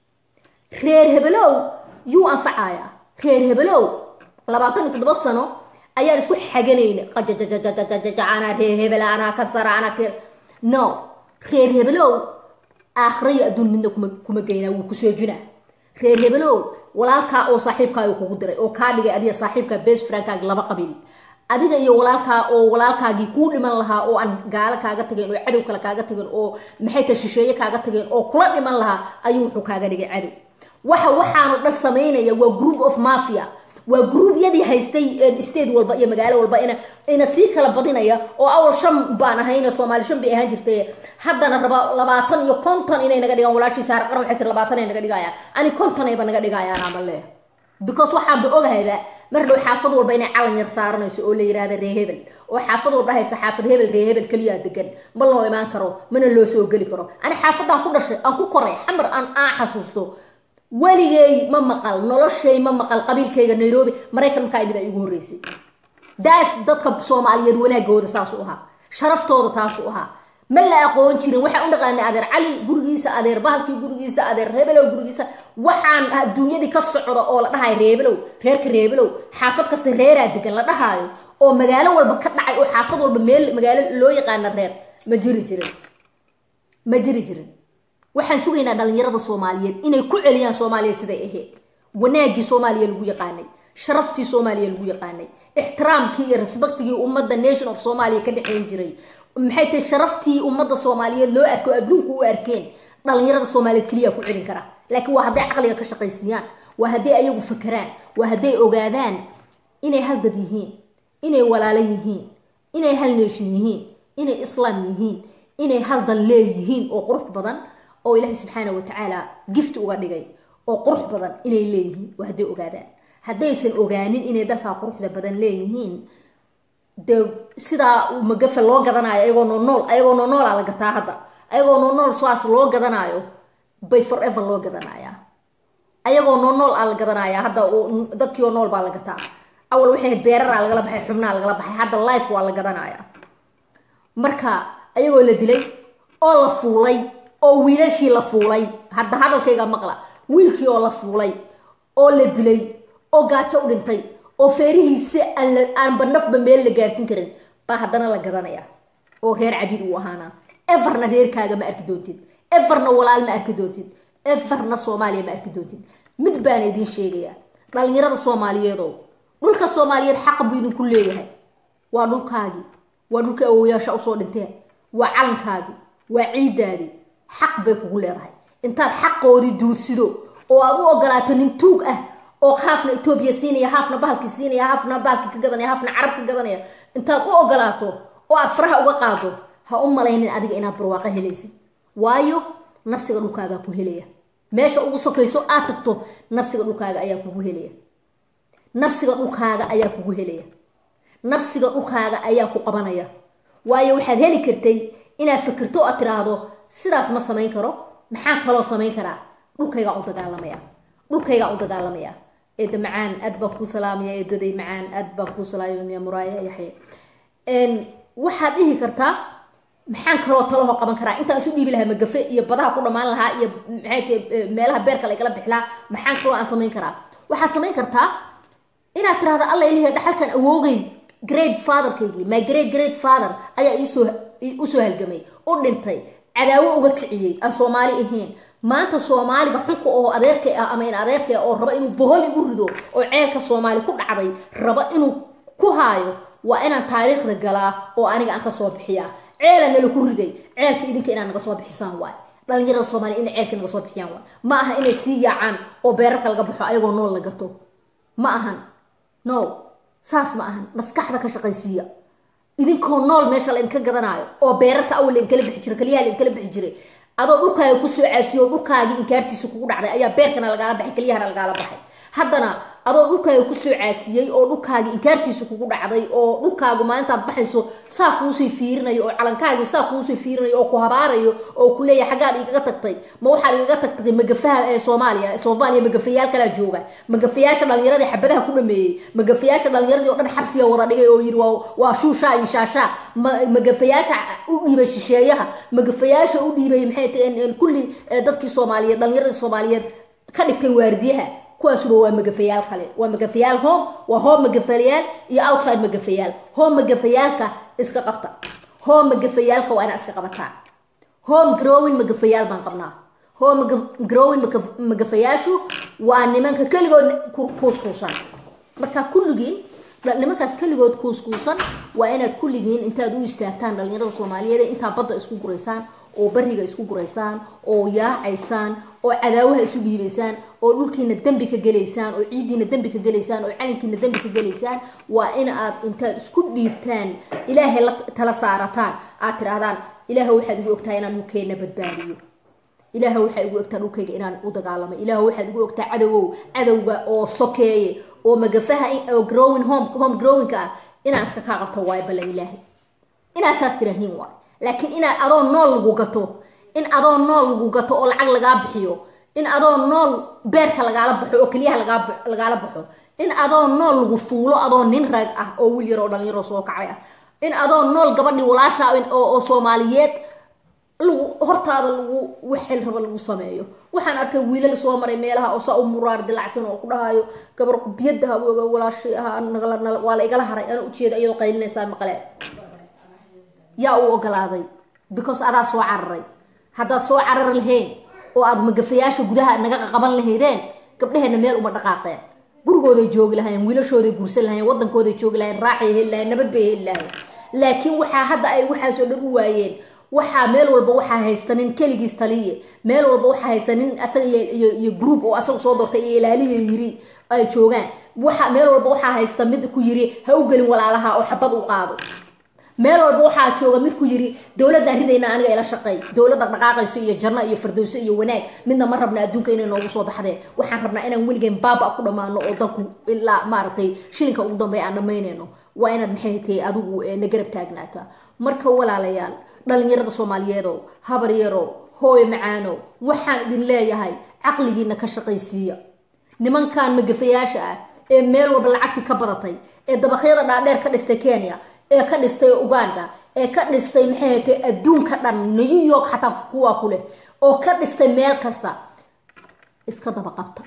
reer hebelow yuu anfacayaa reer hebelow labaatan iyo toddoba sano ayaan isku xaganayna qajajajajajajaja anaa reer hebela anaa ka sara anaa ke no reer hebelow aakhirayo adduun midna kuma kuma geynaa wuu kusoo junaa reer hebelow walaalkaa oo saaxiibkaa kugu diray oo kaa dhigay adiga saaxiibkaa bes frankaag laba qabiil adiga iyo walaalkaa oo walaalkaagii kuu dhiman lahaa oo aan gaalo kaaga tageen oo cadow kale kaaga tageen oo maxay tahay shisheeye kaaga tageen oo kula dhiman lahaa ayuu wuxuu kaaga dhigay cadow waxa waxaanu dhan samaynaya waa group of mafia waa gruubyadii haystay state walba iyo magaalo walba ina ina sii kala badinaya oo awal shan baan ahayna soomaali shan bay ahaan jirtay haddana raba labaatan iyo konton inay naga dhigaan walaashii saar qaran waxay tiri labaatan ay naga dhigayaan ani konton ayba naga dhigayaan ama le because waxaan ba ogahayba mar dhow xaafad walba inay calan yar saaranayso oo la yirahda ree hebel oo xaafad walba haysa xaafad hebel ree hebel keliyaa degan ma loo imaan karo mana loo soo geli karo ani xaafadaan ku dhashay aan ku koray xamar aan aan xasuusto weligay ma maqal noloshay ma maqal qabiilkayga nairobi maraykan markaa imid ay ugu horreysay daas dadka soomaaliyeed wanaagooda saasuu ahaa sharaftooda taasuu ahaa ma la aqoon jirin waxaan u dhaqaanay adeer cali gurigiisa adeer bahalkii gurigiisa adeer reebelow gurigiisa waxaan adduunyadii ka socda oo la dhahayo reebelow reerka reebelow xaafad kasta reeraa degan la dhahaayo oo magaalo walba ka dhacay oo xaafad walba meel magaalo loo yaqaana reer ma jiri jirin ma jiri jirin waxaan sugaynaa dhalinyarada soomaaliyeed inay ku celiyaan soomaaliya siday ahayd wanaagii soomaaliya lagu yaqaanay sharaftii soomaaliya lagu yaqaanay ixtiraamkii iyo respectigii ummadda nation of soomaaliya ka dhexayn jiray maxay tahay sharaftii ummadda soomaaliyeed loo arko adduunku u arkeen dhalinyarada soomaaliyeed keliya ku celin kara laakiin waa hadday caqliga ka shaqaysiiyaan waa hadday ayagu fakeraan waa hadday ogaadaan inay hal dad yihiin inay walaalo yihiin inay hal nation yihiin inay islaam yihiin inay hal dal leeyihiin oo qurux badan oo ilaahay subxaana watacaala gift uga dhigay oo qurux badan inay leeyihiin waa hadday ogaadaan haddaysan ogaanin inay dalkaa quruxda badan leeyihiin dee sidaa magafe loo gadanayo ayagoo noonool ayagoo noonoolaa la gataa hadda ayagoo noonool saas loo gadanaayo bay forever loo gadanayaa ayagoo noonool aa la gadanayaa hadda dadkii oo nool baa la gataa awal waxay beeraraa lagala baxay xubnaa lagala baxay hadda life waa la gadanayaa marka ayagoo la dilay oo la fuulay oo wiilashii la fuulay hadda hadalkayga maqla wiilkii oo la fuulay oo la dilay oo gaajo u dhintay oo feerihiisi aanba nafba meel la gaarsin karin baa haddana la gadanaya oo reer cabiid uu ahaana everna reerkaaga ma arki doontid everna walaal ma arki doontid everna soomaaliya ma arki doontid mid baana idiin sheegaya dhalinyarada soomaaliyeedo dhulka soomaaliyeed xaqa buu idinku leeyahay waa dhulkaagii waa dhulka awoyaasha usoo dhinteen waa calankaagii waa ciidaadii xaq bay kugu leedahay intaad xaqoodii duudsido oo aad u ogolaato nin tuug ah oo haafna etoobiya siinaya haafna bahalki siinaya haafna bahalki ka gadanaya haafna carab ka gadanaya intaad u ogolaato oo aad faraha uga qaado ha u malaynin adiga inaad barwaaqo helaysid waayo nafsiga dhulkaagaa ku helaya meesha ugu sokayso aad tagto nafsiga dhulkaaga ayaa kugu helaya nafsiga dhulkaaga ayaa kugu helaya nafsiga dhulkaaga ayaa ku qabanaya waayo waxaad heli kartay inaad fikirto aad tiraahdo sidaas ma samayn karo maxaan kaloo samayn karaa dhulkaygaa u dagaalamaya dhulkaygaa u dagaalamaya eeda macaan aad baan kuu salaamaya eedaday macaan aad baan kuu salaamaya muraaya yaxye waxaad dhihi kartaa maxaan kaloo talaho qaban karaa intaan isu dhiibi lahaa magafe iyo badaha ku dhammaan lahaa iyo maxay meelaha beerka lagala bixi lahaa maxaan kaloo aan samayn karaa waxaad samayn kartaa inaad tirahdo alla ilahay dhaxalkan awoogay great fatherkaygii my great great father ayaa iisoo usoo halgamay u dhintay cadaawo uga kiciyey aan soomaali ahayn maanta soomaaliga xunka oo adeerka ah ama in adeerka ah oo raba inuu bohol igu rido oo ceelka soomaali ku dhacday raba inuu ku haayo waa inaan taariikhda galaa oo aniga aan kasoo bixiyaa ceela nala ku riday ceelka idinka inaad naga soo bixisaan waay dhalinyarada soomaaliya inay ceelka naga soo bixiyaan waay ma aha inay sii yaacaan oo beerarka laga baxo ayagoo nool la gato ma ahan no saas ma ahan maskaxda ka shaqaysiiya idinkoo nool meesha laydinka gadanaayo oo beerarka awal lainkala bixi jiray kaliyaha lainkala bixi jiray adoo dhulkaaga kusoo caasiyo oo dhulkaagii inkaartiisa kugu dhacday ayaa beerkana lagaala baxay kaliyahana lagaala baxay haddana adoo dhulkaaga kusoo caasiyey oo dhulkaagii inkaartiisa kugu dhacday oo dhulkaagu maalintaad baxayso saa kuusii fiirinayo oo calankaagii saa kuusii fiirinayo oo ku habaarayo oo ku leeyahay xaggaad igaga tagtay ma waxaad igaga tagtay magafaha ee soomaaliya soomaaliya magafayaal kalaa jooga magafayaasha dhalinyaradii xabadaha ku dhameeyey magafayaasha dhalinyaradii oo dhan xabsiga wada dhigay oo yidhi waa shuushaa iyo shaashaa magafayaasha u dhiibay shisheeyaha magafayaasha u dhiibay maxay tahay kulli dadkii soomaaliyeed dhalinyaradii soomaaliyeed ka dhigtay waardiyaha kuwaasuba waa magafayaal kale waa magafayaal home waa home magafayaal iyo outside magafayaal home magafayaalka iska qabta home magafayaalka waa inaa iska qabataa home growing magafayaal baan qabnaa home growing magafayaashu waa nimanka keligood kuuskuusan marka kulligiin nimankaas keligood kuuskuusan waa inaad kulligiin intaad u istaagtaan dhalinyarada soomaaliyeed intaa badda isku guraysaan oo bariga isku guraysaan oo yaacaysaan oo cadaawaha isu dhiibaysaan oo dhulkiina dembi ka gelaysaan oo ciiddiina dembi ka gelaysaan oo calinkiina dembi ka gelaysaan waa in aad intaad isku dhiibtaan ilaahay la tala saarataan aad tirahdaan ilaah waxaad igu ogtahay inaan dhulkeenna badbaadiyo ilaah waxaa igu ogtaa dhulkayga inaan u dagaalamay ilaah waxaad igu ogtaa cadowow cadowga oo sokeeye oo magafaha oo growing home home growingka ah inaan iska kaa qabto waayo ballan ilaahay inaa saas tirahiin waay laakiin inaad adoo nool lagu gato in adoo nool lagu gato oo lacag lagaa bixiyo in adoo nool beerka lagaala baxo oo keliyaha lagaala baxo in adoo nool lagu fuulo adoo nin rag ah oo wiil yar oo dhalinyaro soo kacay ah in adoo nool gabadhii walaasha oo soomaaliyeed lagu hortaada lagu waxel raba lagu sameeyo waxaan arkay wiilal soo maray meelaha oo saa u muraar dilacsan oo ku dhahayo gabar biyada habooga walaashay ahaa waa la igala haray ana ujeeda iyadoo qaylinaysaa maqle yaa u ogolaaday because adaa soo cararay haddaad soo carar lahayn oo aad magafayaasha gudaha naga qaban lahaydeen gabdhaheenna meel uma dhaqaaqeen gurigooday joogi lahayen wiilashooday guursan lahayen wadankooday joogi lahayen raaxay heli lahayen nabad bay heli lahayen laakiin waxaa hadda ay waxaasoo dhan u waayeen waxaa meel walba waxaa haysta nin keligiis taliye meel walba waxaa haysta nin asaga iyo group oo asaga soo doortay iyo ilaaliya yiri ay joogaan waxa meel walba waxaa haysta mid ku yiri ha u gelin walaalaha oo xabad u qaado meel walba waxaa jooga mid ku yiri dowladaan ridayna aniga ila shaqeey dowladda dhaqaaqayso iyo janno iyo fardowso iyo wanaag midna ma rabna adduunka inay noogu soo baxdeen waxaan rabnaa inaan weligeen baaba ku dhammaano oo dalku ilaa maaragtay shilinka ugu dambeeya aan dhammaynayno waa inaad maxay tahay adigu na garab taagnaata marka walaalayaal dhalinyarada soomaaliyeedow habar yarow hooy macaanow waxaan idin leeyahay caqligiina ka shaqaysiiya nimankan magafayaasha ah ee meel walba lacagtii ka badatay ee dabaqyada dhaadheer ka dhistay kenya ee ka dhistay uganda ee ka dhistay maxay hatay adduunka dhan new york xataa kuwaa ku leh oo ka dhistay meel kasta iska daba qabta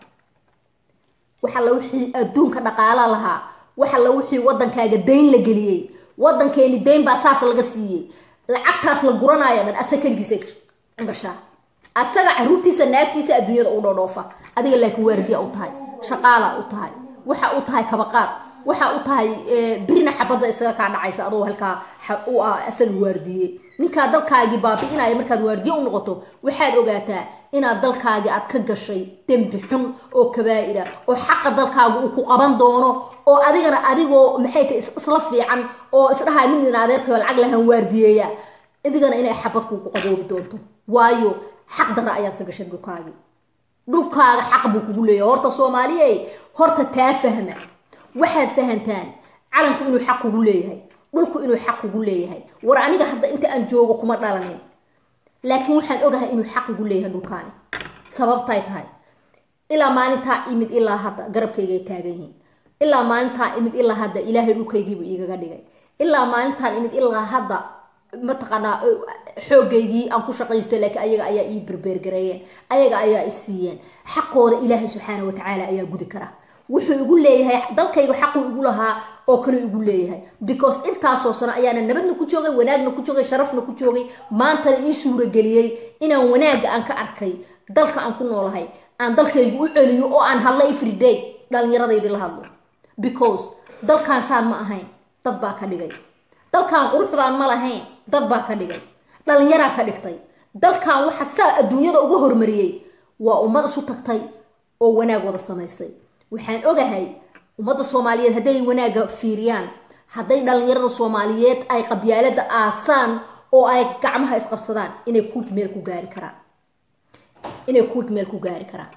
waxalla wixii adduunka dhaqaala lahaa waxalla wixii waddankaaga dayn la geliyey waddankeeni dayn baa saas laga siiyey lacagtaas la guranaayo dhan asaga keligiisa gashaa asaga caruurtiisa naagtiisa adduunyada u dhodhoofa adiga laakiin waardiya u tahay shaqaala u tahay waxa u tahay kabaqaad waxa u tahay birina xabadda isaga kaa dhacaysa adoo halkaa u ah asaga waardiye ninkaa dalkaagii baabi'inaya markaad waardiye u noqoto waxaad ogaataa inaad dalkaagii aad ka gashay dembi xun oo kabaa'ira oo xaqa dalkaaga uu ku qaban doono oo adigana adigoo maxay tahay isla fiican oo isdhahay midina adeerkayo lacag lahan waardiyeeya adigana inay xabad kugu qaboobi doonto waayo xaq darra ayaad ka gashay dhulkaagii dhulkaaga xaq buu kugu leeyahay horta soomaaliye horta taa fahma waxaad fahantaan calanku inuu xaq kugu leeyahay dhulku inuu xaq kugu leeyahay war aniga hadda inta aan joogo kuma dhalanin laakiin waxaan ogahay inuu xaq igu leeyahay dhulkaani sababtay tahay ilaa maalintaa imid ilaa hadda garabkaygay taagan yihiin ilaa maalintaa imid ilaa hadda ilaahay dhulkaygiibu igaga dhigay ilaa maalintaan imid ilaa hadda mataqaanaa xoogaygii aan ku shaqaysto laakiin ayaga ayaa ii berbeergareeyeen ayaga ayaa i siiyeen xaqooda ilaahay subxaana watacaala ayaa gudi kara wuxuu igu leeyahay dalkayga xaquu igu lahaa oo kale igu leeyahay because intaasoo sano ayaana nabadna ku joogay wanaagna ku joogay sharafna ku joogay maantana ii suurageliyey inaan wanaagga aan ka arkay dalka aan ku noolahay aan dalkaygu u celiyo oo aan hadlo everyday dhallinyaradaydii la hadlo because dalkaan saan ma ahayn dad baa ka dhigay dalkaan quruxdaan ma lahayn dad baa ka dhigay dhalinyaraa ka dhigtay dalkan waxa saa adduunyada uga hormariyey waa ummad isu tagtay oo wanaag wada samaysay waxaan ogahay ummadda soomaaliyeed hadday wanaagga fiiriyaan hadday dhalinyarada soomaaliyeed ay qabyaalada aasaan oo ay gacmaha isqabsadaan inay kuwig meel ku gaari karaan inay kuwig meel ku gaari karaan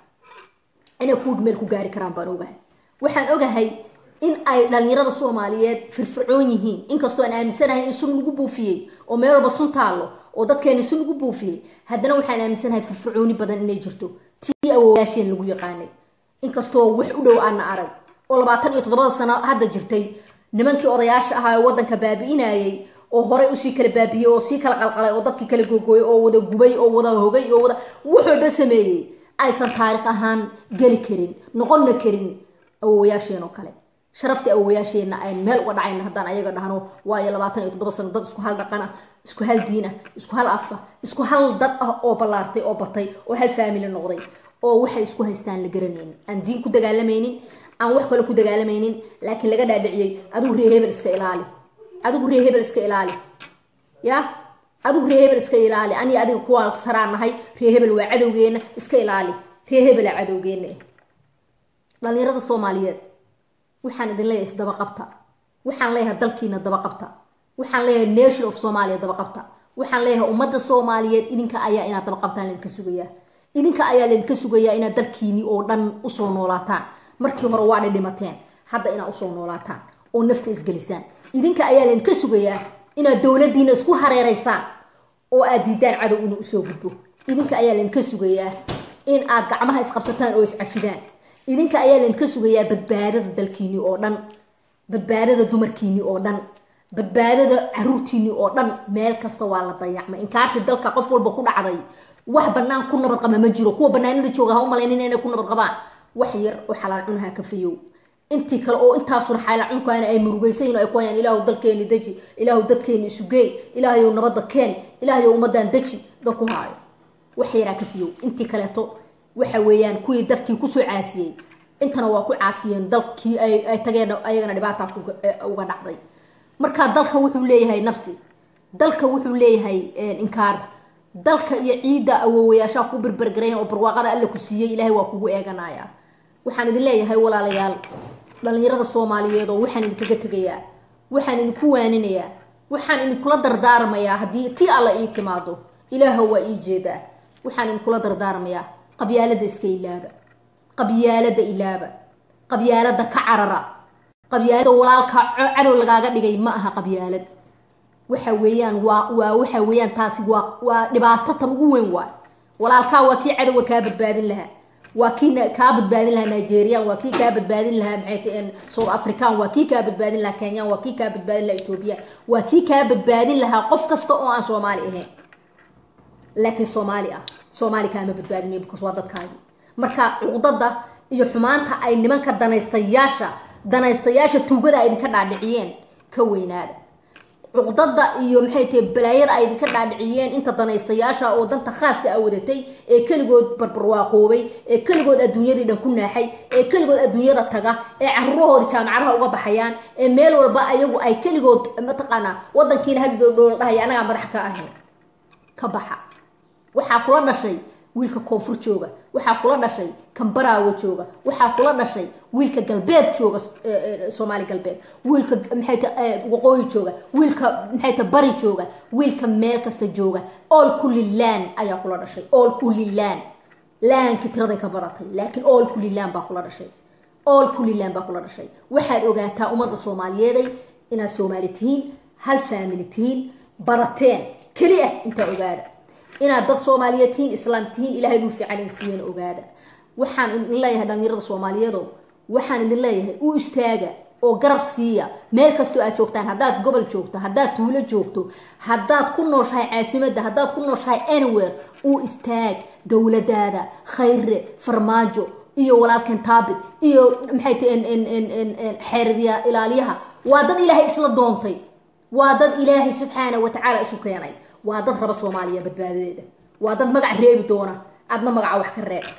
inay kuwig meel ku gaari karaan baan ogahay waxaan ogahay in ay dhalinyarada soomaaliyeed firfircoon yihiin inkastoo aan aaminsanahay in sun lagu buufiyey oo meel walba sun taallo oo dadkeeni sun lagu buufiyey haddana waxaan aaminsanahay firfircooni badan inay jirto tii awooyaasheen lagu yaqaanay inkastoo wax u dhow aana arag oo labaatan iyo toddobada sano hadda jirtay nimankii odayaasha ahaa ee waddanka baabi'inayay oo horey usii kala baabiyey oo sii kala qalqalay oo dadkii kala googooyay oo wada gubay oo wada hogay oo wada wax walba sameeyey aysan taarikh ahaan geli karin noqonna karin awooyaasheen oo kale sharaftii awoyaasheenna ayn meel uga dhacayna haddaan ayaga dhahno waayo labaatan iyo toddoba sano dad isku hal dhaqan ah isku hal diin ah isku hal af ah isku hal dad ah oo ballaartay oo batay oo hal faamily noqday oo waxay isku haystaan la garanaynin aan diin ku dagaalamaynin aan wax kale ku dagaalamaynin laakiin laga dhaadhiciyey adigu ree hebel iska ilaali adigu ree hebel iska ilaali ya adigu ree hebel iska ilaali ani adiga kuwaa saraan nahay ree hebel waa cadowgeena iska ilaali ree hebelaa cadowgeena dhalinyarada soomaaliyeed waxaan idin leeyahay isdaba qabta waxaan leeyahay dalkiina daba qabta waxaan leeyahay nation of somalia daba qabta waxaan leeyahay ummadda soomaaliyeed idinka ayaa inaad daba qabtaan laydinka sugayaa idinka ayaa laydinka sugayaa inaad dalkiini oo dhan usoo noolaataan markii hore waa dhidhimateen hadda inaad usoo noolaataan oo nafta isgelisaan idinka ayaa laydinka sugayaa inaad dowladiina isku hareereysaan oo aad diidaan cadow inuu usoo gudbo idinka ayaa laydinka sugayaa in aad gacmaha isqabsataan oo iscafidaan idinka ayaa laydinka sugayaa badbaadada dalkiini oo dhan badbaadada dumarkiini oo dhan badbaadada caruurtiini oo dhan meel kasta waa la dayacmay inkaartii dalka qof walba ku dhacday wax banaan ku nabad qaba ma jiro kuwa banaanada jooga ha u malaynin inay ku nabad qabaan wax yar oo xalaal cunaha ka fayow intii kale oo intaasuna xalaal cunkaana ay murugaysayin ay ku hayaan ilaahu dalkeeni deji ilaahu dadkeeni isugeey ilaahayow nabadda keen ilaahayow ummadan deji dad ku haayo wax yaraa ka fayow intii kaleeto waxa weeyaan kuwii dalkii kusoo caasiyey intana waa ku caasiyeen dalkii ay tageen ayagana dhibaata uga dhacday marka dalka wuxuu leeyahay nafsi dalka wuxuu leeyahay inkaar dalka iyo ciidda awoowayaashaa ku berbergarayan oo barwaaqada alla ku siiyey ilaahay waa kugu eeganaya waxaan idin leeyahay walaalayaal dhalinyarada soomaaliyeed oo waxaan idinkaga tegayaa waxaan idinku waaninayaa waxaan idinkula dardaarmayaa haddii ti alla ii timaado ilaaha waa ii jeedaa waxaan idinkula dardaarmayaa qabyaalada iska ilaaba qabyaalada ilaaba qabyaalada ka carara qabyaalada walaalka cadow lagaaga dhigay ma aha qabyaalad waxa weeyaan waa waa waxa weeyaan taasi waa waa dhibaato tan ugu weyn waay walaalkaa waa kii cadowga kaa badbaadin lahaa waa kii kaa badbaadin lahaa nigerian waa kii kaa badbaadin lahaa maxay south african waa kii kaa badbaadin lahaa kenyan waa kii kaa badbaadin lahaa ethoobiya waa kii kaa badbaadin lahaa qof kasta oo aan soomaali ahayn laakiin soomaali ah soomaali kaama badbaadinay because waa dadkaagi marka cuqdada iyo xumaanta ay nimanka danaystayaasha danaystayaasha tuugada ay idinka dhaadhiciyeen ka weynaada cuqdada iyo maxay tahay balaayada ay idinka dhaadhiciyeen inta danaystayaasha oo danta khaaska a wadatay ee keligood barbarwaaqoobay ee keligood adduunyadii dhan ku naaxay ee keligood adduunyada taga ee caruurahooda jaamacadaha uga baxayaan ee meel walba ayagu ay keligood mataqaanaa wadankiina hadidodhoola dhahaya anagaa madax ka ahayn ka baxa waxaa kula dhashay wiilka koonfur jooga waxaa kula dhashay kambaraawa jooga waxaa kula dhashay wiilka galbeed jooga soomaali galbeed wiilka maxayta waqooyi jooga wiilka maxayta bari jooga wiilka meel kasta jooga all kulli laan ayaa kula dhashay all kulli laan laanki tiraday ka badatay laakiin all kulli laan baa kula dhashay all kulli laan baa kula dhashay waxaad ogaataa ummadda soomaaliyeeday inaad soomaali tihiin hal faamili tihiin barateen keli ah intaa ogaada inaad dad soomaaliyeed tihiin islaam tihiin ilahay dhul fiican in siiyeen ogaada waxaan idin leeyahay dhalinyarada soomaaliyeedo waxaan idin leeyahay u istaaga oo garab siiya meel kastoo aad joogtaan haddaad gobol joogto haddaad tuulo joogto haddaad ku nooshahay caasimadda haddaad ku nooshahay anywhere u istaag dowladaada khayre farmaajo iyo walaalkan taabit iyo maxay tahay xeerya ilaaliyaha waa dad ilaahay isla doontay waa dad ilaahay subxaana wa tacaala isu keenay waa dad raba soomaaliya badbaadadeeda waa dad magac reebi doona adna magaca wax ka reeb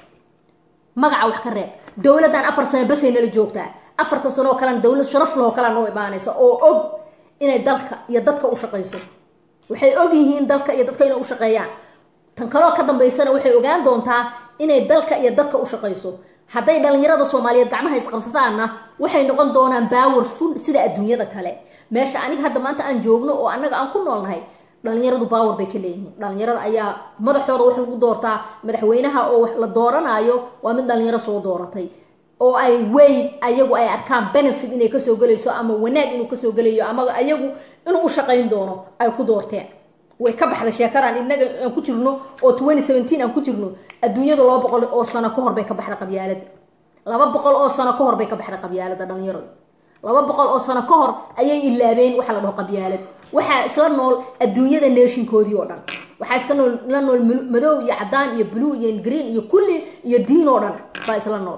magaca wax ka reeb dowladdan afar sano basay nala joogtaa afarta sano oo kalena dowlad sharaf lahoo kalea noo imaanaysa oo og inay dalka iyo dadka u shaqayso waxay og yihiin dalka iyo dadka inay u shaqeeyaan tan kaloo ka dambaysana waxay ogaan doontaa inay dalka iyo dadka u shaqayso hadday dhalinyarada soomaaliyeed gacmaha isqabsataanna waxay noqon doonaan powerful sida adduunyada kale meesha aniga hadda maanta aan joogno oo annaga aan ku noolnahay dhalinyaradu power bay ka leeyihiin dhalinyarada ayaa madaxooda wax lagu doortaa madaxweynaha oo la dooranaayo waa mid dhalinyaro soo dooratay oo ay weyn ayagu ay arkaan benefit inay kasoo gelayso ama wanaag inuu kasoo gelayo ama ayagu inuu u shaqayn doono ay ku doorteen way ka baxday sheekadan inaga aan ku jirno oo twenty seventeen aan ku jirno adduunyada laba boqol oo sano ka hor bay ka baxday qabyaalada laba boqol oo sano ka hor bay ka baxday qabyaalada dhalinyaradu laba boqol oo sano ka hor ayay ilaabeen waxa la dhaho qabyaalad waxaa isla nool adduunyada neeshinkoodii oo dhan waxaa iska nool la nool madow iyo cadaan iyo blue iyo green iyo kulli iyo diin oo dhan baa isla nool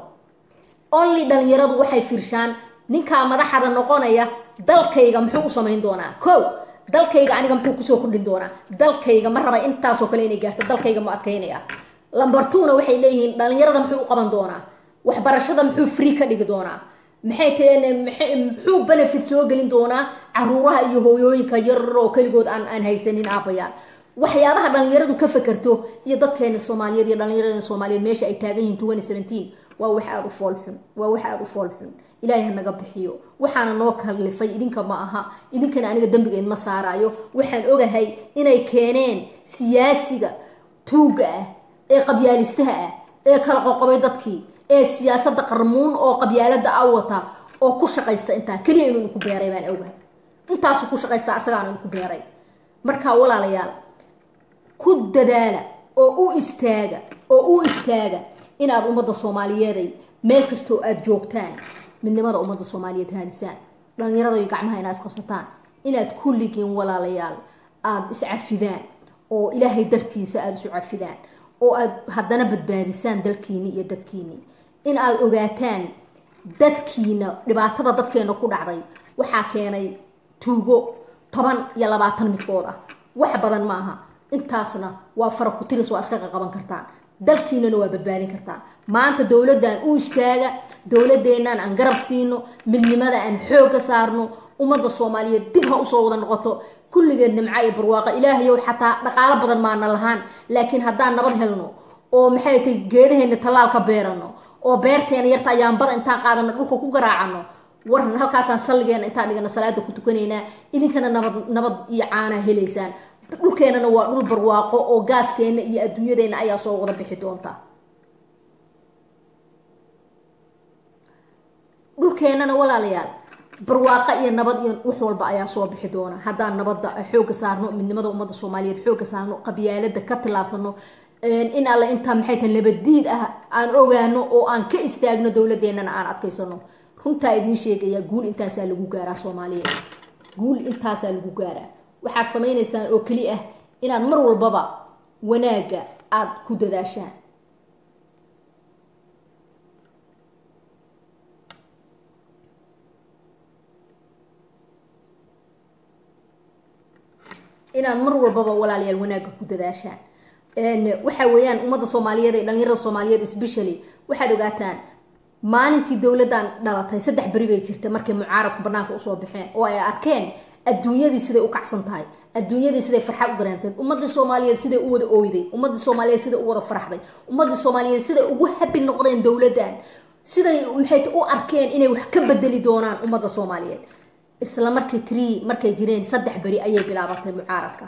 only dhalinyaradu waxay fiirshaan ninkaa madaxada noqonaya dalkayga muxuu u samayn doonaa ko dalkayga aniga muxuu kusoo kordhin doonaa dalkayga ma raba intaasoo kale inay gaarto dalkayga ma adkaynaya lambartuna waxay leeyihiin dhalinyarada muxuu u qaban doonaa waxbarashada muxuu free ka dhigi doonaa maxay taheen muxuu benefit soo gelin doonaa caruuraha iyo hooyooyinka yarar oo keligood aan aan haysanin aabayaan waxyaabaha dhalinyaradu ka fakerto iyo dadkeena soomaaliyeed iyo dhalinyarada soomaaliyeed meesha ay taagan yihiin twenty seventeen waa wax aada u fool xun waa wax aada u fool xun ilaahay hanaga bixiyo waxaana noo kallifay idinka ma aha idinkana aniga dembigeed ma saaraayo waxaan ogahay inay keeneen siyaasiga tuuga ah ee qabyaalistaha ah ee kala qoqobay dadkii ee siyaasada qarmuun oo qabyaalada a wata oo ku shaqaysta intaa keliya inuu inku beeray baan ogahay intaasu ku shaqaysta asagaana inku beeray marka walaalayaal ku dadaala oo u istaaga oo u istaaga inaad ummadda soomaaliyeeday meel kastoo aada joogtaan midnimada ummadda soomaaliyeed raadisaan dhalinyarada iyo gacmaha inaad isqabsataan inaad kulligiin walaalayaal aada iscafidaan oo ilaahay dartiisa aada isu cafidaan oo aad haddana badbaadisaan dalkiini iyo dadkiini in aada ogaataan dadkiina dhibaatada dadkeena ku dhacday waxaa keenay tuugo toban iyo labaatan midkood ah wax badan ma aha intaasna waa fara ku tiris waa iska qaqaban kartaan dalkiinana waa badbaadin kartaan maanta dowladdan u istaaga dowladeennan aan garab siino midnimada aan xoogga saarno ummadda soomaaliyeed dib ha usoo wada noqoto kulligeed nimco iyo barwaaqa ilaahayow xataa dhaqaalo badan maana lahaan laakiin haddaan nabad helno oo maxay tahay geedaheena tallaal ka beerano oo beerteena yarta ayaanbada intaan qaadano dhulka ku garaacano waran halkaasaan salligeena intaan dhigana salaada ku tukanaynaa idinkana nabad nabad iyo caanaa helaysaan dhulkeenana waa dhul barwaaqo oo gaaskeena iyo adduunyadeena ayaa soo wada bixi doonta dhulkeenana walaalayaal barwaaqa iyo nabad iyo wax walba ayaa soo bixi doona haddaan nabadda xoogga saarno midnimada ummadda soomaaliyeed xoogga saarno qabyaalada ka tillaabsano in alle intaa maxay tahay labadiid ah aan ogaano oo aan ka istaagno dowladeennana aan adkaysano runtaa idiin sheegaya guul intaasaa lagu gaaraa soomaaliya guul intaasaa lagu gaaraa waxaad samaynaysaan oo keli ah inaad mar walbaba wanaagga aada ku dadaashaan inaad mar walbaba walaalayaal wanaagga ku dadaashaan waxa weeyaan ummadda soomaaliyeed ee dhalinyarada soomaaliyeed especially waxaad ogaataan maalintii dowladdan dhalatay saddex beri bay jirta markay mucaaradku banaanka usoo baxeen oo ay arkeen adduunyadii siday u kacsan tahay adduunyadii siday farxad u dareentay ummadii soomaaliyeed siday u wada ooyday ummadii soomaaliyeed siday u wada farxday ummadii soomaaliyeed siday ugu habi noqdeen dowladdan siday maxay u arkeen inay wax ka bedeli doonaan ummadda soomaaliyeed isla markii tree markay jireen saddex beri ayay bilaabatay mucaaradka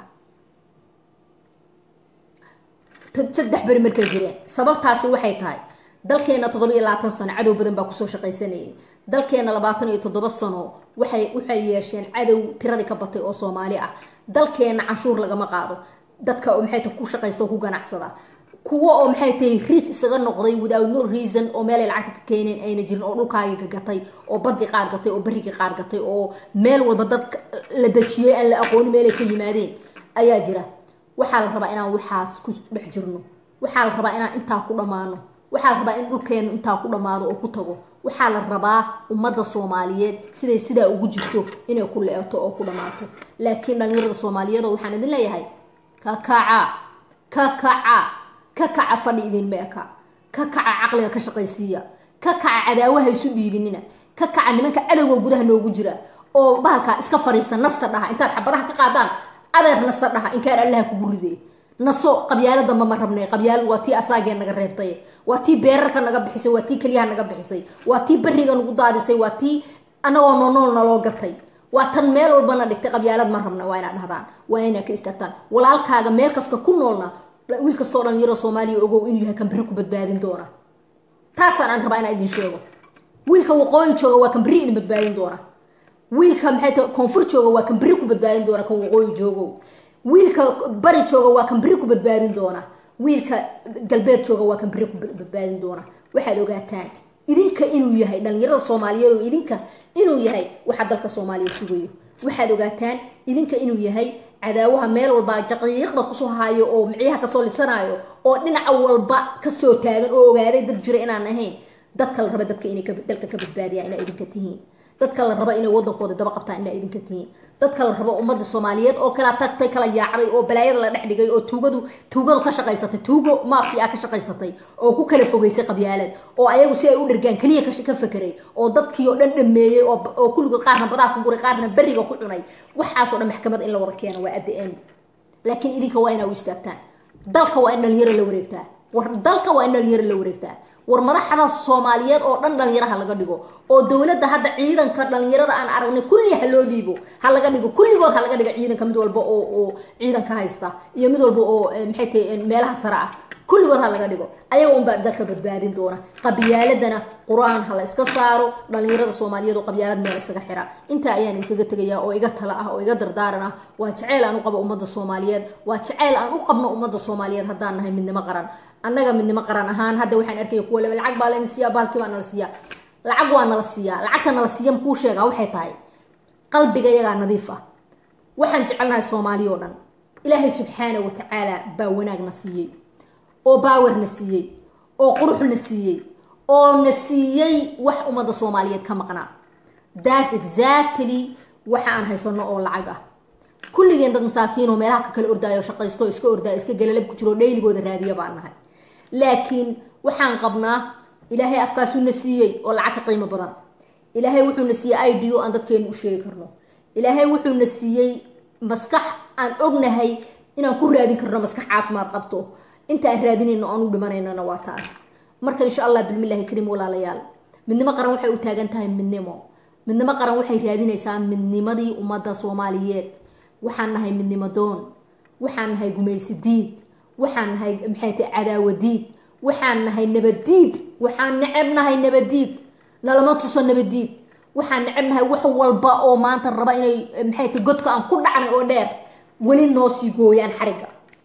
saddex beri markay jireen sababtaasi waxay tahay dalkeena toddoba iyo labaatan sano cadow badan baa kusoo shaqaysanayay dalkeena labaatan iyo toddoba sano waxay waxay yeesheen cadow tiradii ka batay oo soomaali ah dalkeena canshuur lagama qaado dadka oo maxay tahay ku shaqaysta oo ku ganacsada kuwo oo maxay tahay rich isaga noqday without no reason oo meelay lacagta ka keeneen ayna jirin oo dhulkaagii gatay oo badii qaar gatay oo berigii qaar gatay oo meel walba dad la dejiyey aan la aqoonin meelay ka yimaadeen ayaa jira waxaa la rabaa inaan waxaas ku dhex jirno waxaa la rabaa inaan intaa ku dhammaano waxaa la rabaa in dhulkeenu intaa ku dhammaado oo ku tago waxaa la rabaa ummadda soomaaliyeed siday sidaa ugu jirto inay ku le-eto oo ku dhammaato laakiin dhalinyarada soomaaliyeedoo waxaan idin leeyahay ka kaca ka kaca ka kaca fadhi idinma eka ka kaca caqliga ka shaqaysiiya ka kaca cadaawaha isu dhiibinina ka kaca nimanka cadowga gudaha noogu jira oo bahalkaa iska fariista nasta dhaha intaad xabadaha ka qaadaan adeer nasa dhaha inkaan allaha kugu ridee naso qabyaalo damba ma rabnay qabyaalad waa tii asaagee naga reebtay waa tii beerarka naga bixisay waa tii keliyaha naga bixisay waa tii beriga nagu daadisay waa tii anagoo noonool naloo gatay waa tan meel walbana dhigtay qabyaalad ma rabna waa inaad dhahdaan waa inaad ka istaagtaan walaalkaaga meel kasta ku noolna wiil kastoo dhalinyaro soomaaliya ogow inuu yahay kan beri ku badbaadin doona taasaan aan rabaa inaa idin sheego wiilka waqooyi jooga waa kan beri idin badbaadin doona wiilka maxay tahay koonfur jooga waa kan beri ku badbaadin doona kan waqooyi joogow wiilka bari jooga waa kan beri ku badbaadin doona wiilka galbeed jooga waa kan beri ku badbaadin doona waxaad ogaataan idinka inuu yahay dhalinyarada soomaaliyeed oo idinka inuu yahay waxa dalka soomaaliya sugayo waxaad ogaataan idinka inuu yahay cadaawaha meel walba jaqiiqda kusoo haayo oo micyaha kasoo lisanaayo oo dhinaca walba kasoo taagan oo ogaaday dad jira inaan ahayn dadka la raba dadka inay dalka ka badbaadiyaan inaa idinka tihiin dadka la raba inay wadankooda daba qabtaan inaa idinka tihiin dadka la rabo ummadda soomaaliyeed oo kala tagtay kala yaacday oo balaayada la dhex dhigay oo tuugadu tuugadu ka shaqaysatay tuugo maafia ka shaqaysatay oo ku kala fogeysay qabyaalad oo ayagu si ay u dhergaan keliya ka fekeray oo dadkii oo dhan dhameeyey oo kulligood qaarna badaha ku guray qaarna beriga ku cunay waxaasoo dhan maxkamad in la wada keeno waa adda end laakiin idinka waa inaa u istaagtaan dalka waa in dhalinyaro la wareegtaa war dalka waa in dhalinyaro la wareegtaa war madaxda soomaaliyeed oo dhan dhalinyaraha laga dhigo oo dowladda hadda ciidanka dhalinyarada aan aragnay kulli ha loo dhiibo ha laga dhigo kulligood ha laga dhigo ciidanka mid walba oo oo ciidanka haysta iyo mid walba oo maxay tahay meelaha sare ah kulligood ha laga dhigo ayaga unbaa dalka badbaadin doona qabyaaladana qur-aan ha la iska saaro dhalinyarada soomaaliyeed oo qabyaalad meel isaga xira intaa ayaan idinkaga tegaya oo iga tala ah oo iga dardaaran ah waa jaceyl aan u qabo ummadda soomaaliyeed waa jaceyl aan u qabno ummadda soomaaliyeed haddaan nahay midnimo qaran annaga midnimo qaran ahaan hadda waxaan arkaya kuwa leba lacag baa layna siiyaa bahalkii baa nala siiyaa lacag waa nala siiyaa lacagta nala siiya makuu sheegaa waxay tahay qalbiga iyagaa nadiif ah waxaan jecelnahay soomaaliya oo dhan ilaahay subxaana wa tacaala baa wanaagna siiyey oo baawerna siiyey oo quruxna siiyey oo na siiyey wax ummadda soomaaliyeed ka maqnaa that's exactly waxa aan haysano oo lacag ah kulligeen dad masaakiin oo meelaha ka kala ordaayo shaqaysto iska ordaayo iska galalab ku jiro dhayligooda raadiya baan nahay laakiin waxaan qabnaa ilaahay afkaasuu na siiyey oo lacag ka qiimo badan ilaahay wuxuu na siiyey i d o aan dadkeenu u sheegi karno ilaahay wuxuu na siiyey maskax aan ognahay inaan ku raadin karno maskax caafimaad qabto inta aan raadinayno aan u dhimanaynana waa taas marka insha allah bilmillahi kariim walaalayaal midnimo qaran waxay u taagan tahay midnimo midnimo qaran waxay raadinaysaa midnimadii ummadda soomaaliyeed waxaan nahay midnimo doon waxaan nahay gumaysi diid waxaan nahay maxay tahay cadaawa diid waxaan nahay nabaddiid waxaan neceb nahay nabaddiid nalama tuso nabaddiid waxaan neceb nahay wax walba oo maanta raba inay maxay tahay godka aan ku dhacnay oo dheer weli noo sii gooyaan xarigga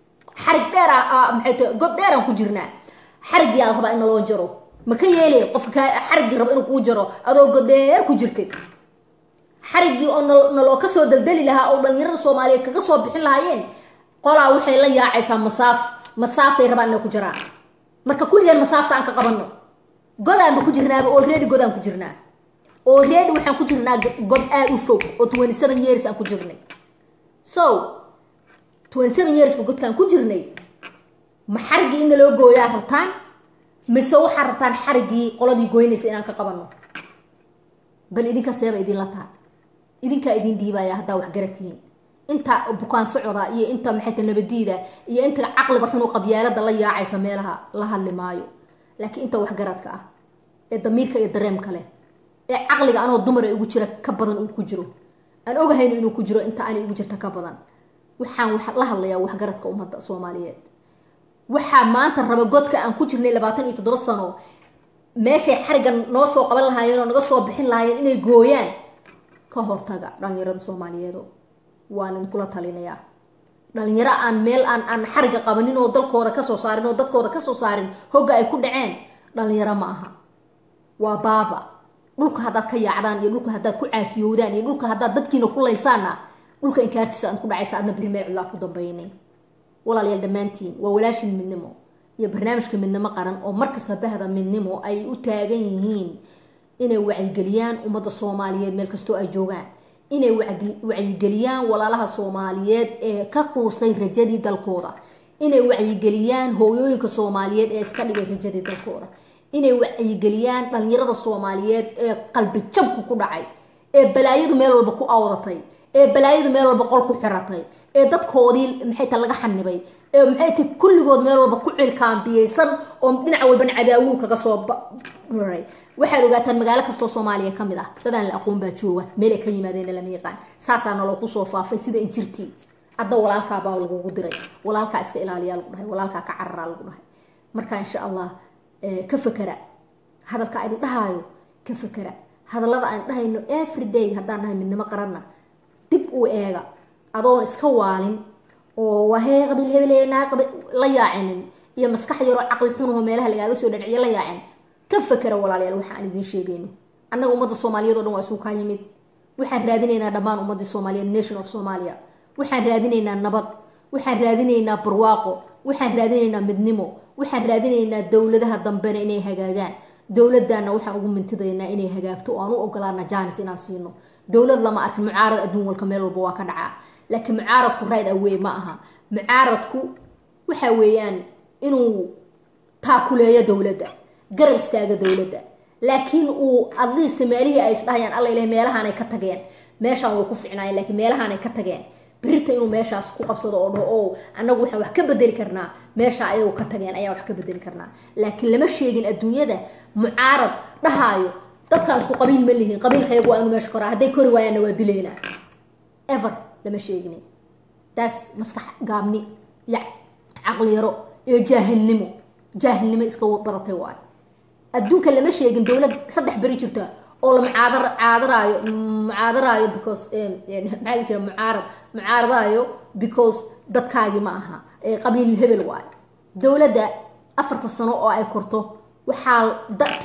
xarig dheer maxay tahay god dheeraan ku jirnaa xarigiyaa la rabaa in naloo jaro ma ka yeelay qofka xarigii raba inuu kuu jaro adoo god dheer ku jirtay xarigii oo naloo kasoo daldali lahaa oo dhalinyarada soomaaliyeed kaga soo bixin lahaayeen qolaa waxay la yaacaysaa masaaf masaafay rabaan inay ku jaraan marka kulligeen masaafta aan ka qabano godaanba ku jirnaaba oo reedi godaan ku jirnaa oo reedi waxaan ku jirnaa god aada u fog oo twenty seven years aan ku jirnay so twenty seven yearska godkaan ku jirnay ma xarigii in naloo gooyaa rabtaan mise waxaa rabtaan xarigii qoladii goynaysa inaan ka qabano bal idinka seeba idinla taa idinkaa idin dhiibaya haddaa wax garatihiin inta bukaan socoda iyo inta maxayta nabadiida iyo inta caqliga xunu qabyaalada la yaacaysa meelaha la hadli maayo laakiin inta waxgaradka ah ee damiirka iyo dareemka leh ee caqliga anoo dumar ee ugu jira ka badan uu ku jiro aan ogahayn inuu ku jiro inta aanay ugu jirta ka badan waxaan la hadlayaa waxgaradka ummadda soomaaliyeed waxaa maanta raba godka aan ku jirnay labaatan iyo toddoba sano meeshay xarigan noo soo qaban lahaayeen oo naga soo bixin lahaayeen inay gooyaan ka hortaga dhalinyarada soomaaliyeedo waan idinkula talinayaa dhalinyaro aan meel aan aan xariga qabanin oo dalkooda kasoo saarin oo dadkooda kasoo saarin hogga ay ku dhaceen dhalinyaro ma aha waa baaba dhulka haddaad ka yaacdaan iyo dhulka haddaad ku caasiyowdaan iyo dhulka haddaad dadkiina ku laysaanna dhulka inkaartiisa aad ku dhacaysa adna berimeer cidlaa ku dambaynay walaalayaal dhammaantiin waa walaashin midnimo iyo barnaamijka midnimo qaran oo markasta bahda midnimo ay u taagan yihiin inay wacyigeliyaan ummadda soomaaliyeed meel kastoo ay joogaan inay wacyigeliyaan walaalaha soomaaliyeed ee ka quustay rajadii dalkooda inay wacyigeliyaan hooyooyinka soomaaliyeed ee iska dhigay rajadii dalkooda inay wacyigeliyaan dhalinyarada soomaaliyeed ee qalbi jabku ku dhacay ee balaayadu meel walba ku awdatay ee balaayadu meel walba qol ku xiratay ee dadkoodii maxayta laga xanibay ee maxayta kulligood meel walba ku cilkaambiyeysan oo dhinac walbana cadaawuu kaga soo raray waxaad ogaataan magaalo kastoo soomaaliya ka mid ah dadaan la aqoon baa jooga meel ay ka yimaadeen lama yaqaan saasaa naloo kusoo faafay sida injirtii hadda walaalkaa baa lagugu diray walaalkaa iska ilaaliyaa lagu dhahay walaalkaa ka cararaa lagu dhahay marka insha allah ka fakera hadalka idin dhahaayo ka fakera hadallada aan dhahayno everyday haddaan dhahay midnimo qaranna dib uu eega adoon iska waalin oo wahee qabiil hebel naa qabiil la yaacinin iyo maskax yaroo caqli xunaho meelaha lagaaga soo dhadhiciyo la yaacin ka fakera walaalayaal waxa aan idiin sheegayno annaga ummadda soomaaliyeed o dhan waa isugu kaa yimid waxaan raadinaynaa dhammaan ummaddii soomaaliyeed nation of somalia waxaan raadinaynaa nabad waxaan raadinaynaa barwaaqo waxaan raadinaynaa midnimo waxaan raadinaynaa dowladaha dambena inay hagaagaan dowladana waxaan ugu mintidaynaa inay hagaagto oo aan u ogolaana jaanis inaan siino dowlad lama arkin mucaarad adduun walka meel walba waa ka dhacaa laakiin mucaaradku rayd awey ma aha mucaaradku waxa weeyaan inuu taakuleeyo dowladda garab istaaga dowladda laakiin uu adliist meelihii ay isdhahayaan alla ilahay meelahaanay ka tageen meeshaan way ku ficnaayeen laakiin meelahaanay ka tageen birita inuu meeshaas ku qabsado oo dhaho o annagu waxaan wax ka bedeli karnaa meesha ayagu ka tageen ayaan wax ka bedeli karnaa laakiin lama sheegin adduunyada mucaarad dhahaayo dadkaan isku qabiil ma lihin qabiilkayagu waa inu meesha koraa hadday kori waayaanna waa dilaynaa ever lama sheegin taas maskax gaabni iyo caqliyaro iyo jaahilnimo jaahilnimo iska badatay waayo adduunka lama sheegin dowlad saddex beri jirta oo la mucaadar caadaraayo mucaadaraayo because maxaa la jira mucaarad mucaaradaayo because dadkaagii ma aha qabiil hebel waayo dowladda afarta sano oo ay korto waxaa dadki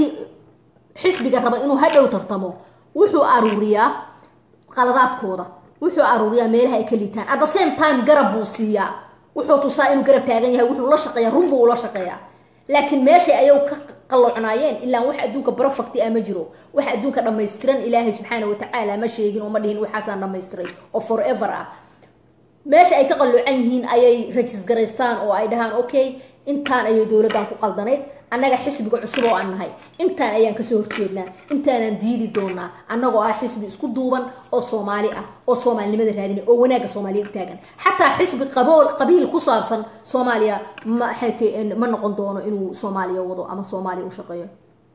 xisbiga raba inuu hadhow tartamo wuxuu aruuriyaa qaladaadkooda wuxuu aruuriyaa meelaha ay ka liitaan at the same time garab buu siiyaa wuxuu tusaa inuu garab taagan yahay wuxuu la shaqeeyaa run buu ula shaqeeyaa laakiin meeshay ayagu ka qalloocnaayeen ilaa wax adduunka brofacti ah ma jiro wax adduunka dhammaystiran ilaahay subxaana watacaala ma sheegin oo ma dhihin waxaasaan dhammaystiray oo forever ah meesha ay ka qalloocan yihiin ayay rajisgaraystaan oo ay dhahaan okay intaan ayay dowladdan ku qaldanayd annaga xisbiga cusub oo aan nahay intaan ayaan kasoo horjeednaa intaanaan diidi doonaa annagoo ah xisbi isku duuban oo soomaali ah oo soomaalinimada raadina oo wanaagga soomaaliya u taagan xataa xisbi qabool qabiil ku saabsan soomaaliya maxayt ma noqon doono inuu soomaaliya wado ama soomaaliya u shaqeeyo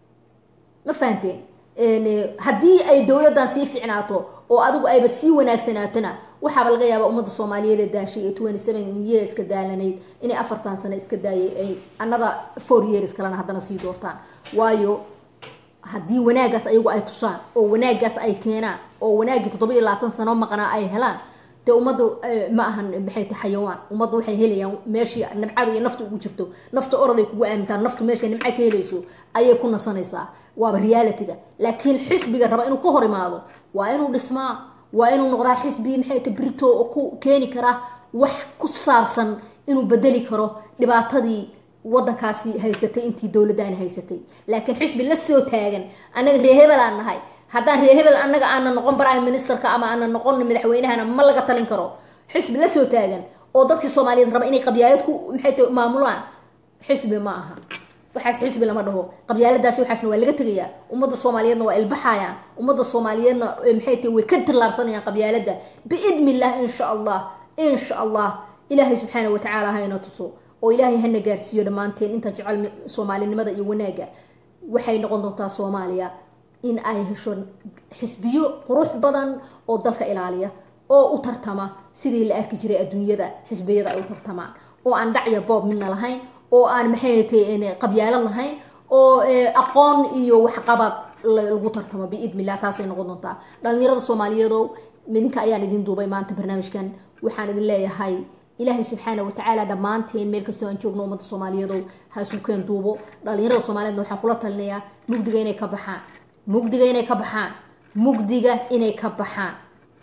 ma fahanteen haddii ay dowladdan sii ficnaato oo adigu ayba sii wanaagsanaatona waxaaba laga yaabaa ummadda soomaaliyeed ee daashay ee twenty seven year iska daalanayd inay afartan sano iska daayay ay another four years kalena haddana sii doortaan waayo haddii wanaaggaas ayagu ay tusaan oo wanaaggaas ay keenaan oo wanaaggii toddoba iyo labaatan sano maqnaa ay helaan dee ummaddu ma ahan maxay tahay xayawaan ummaddu waxay helayaan meeshii nimcada iyo nafta ugu jirto nafta oraday kugu aamintaan naftu meeshay nimca ka helayso ayay ku nasanaysaa waaba realityga laakiin xisbiga raba inuu ka hor imaado waa inuu dhismaa waa inuu noqdaa xisbi maxay tahay brito oo ku keeni kara wax ku saabsan inuu bedeli karo dhibaatadii wadankaasi haysatay intii dowladdaani haysatay laakiin xisbi la soo taagan annaga ree hebel aan nahay haddaan ree hebel annaga aana noqon prime ministerka ama aana noqon madaxweynahana ma laga talin karo xisbi la soo taagan oo dadkii soomaaliyeed raba inay qabyaalad ku maxay tahay maamulaan xisbi ma aha waxaas xisbi lama dhaho qabyaaladaasi waxaasna waa laga tegayaa ummadda soomaaliyeedna waa ilbaxayaan ummadda soomaaliyeedna maxay tahay way ka tillaabsanayaan qabyaaladda biidni illah insha allah insha allah ilaahay subxaana watacaala hayna tuso oo ilaahay hana gaarsiiyo dhammaanteen inta jecel soomaalinimada iyo wanaagga waxay noqon doontaa soomaaliya in ay hesho xisbiyo qurux badan oo dalka ilaaliya oo u tartama sidii la arki jiray adduunyada xisbiyada ay u tartamaan oo aan dhacya boob midna lahayn oo aan maxay tahay qabyaalad lahayn oo aqoon iyo waxqabad lagu tartamo biidni illah taasay noqon doontaa dhalinyarada soomaaliyeedow midinka ayaan idin duubay maanta barnaamijkan waxaan idin leeyahay ilaahay subxaana watacaala dhammaanteen meel kastoo aan joogno ummadda soomaaliyeedow ha isu keen duubo dhalinyarada soomaaliyedna waxaan kula talinayaa mugdiga inay ka baxaan mugdiga inay ka baxaan mugdiga inay ka baxaan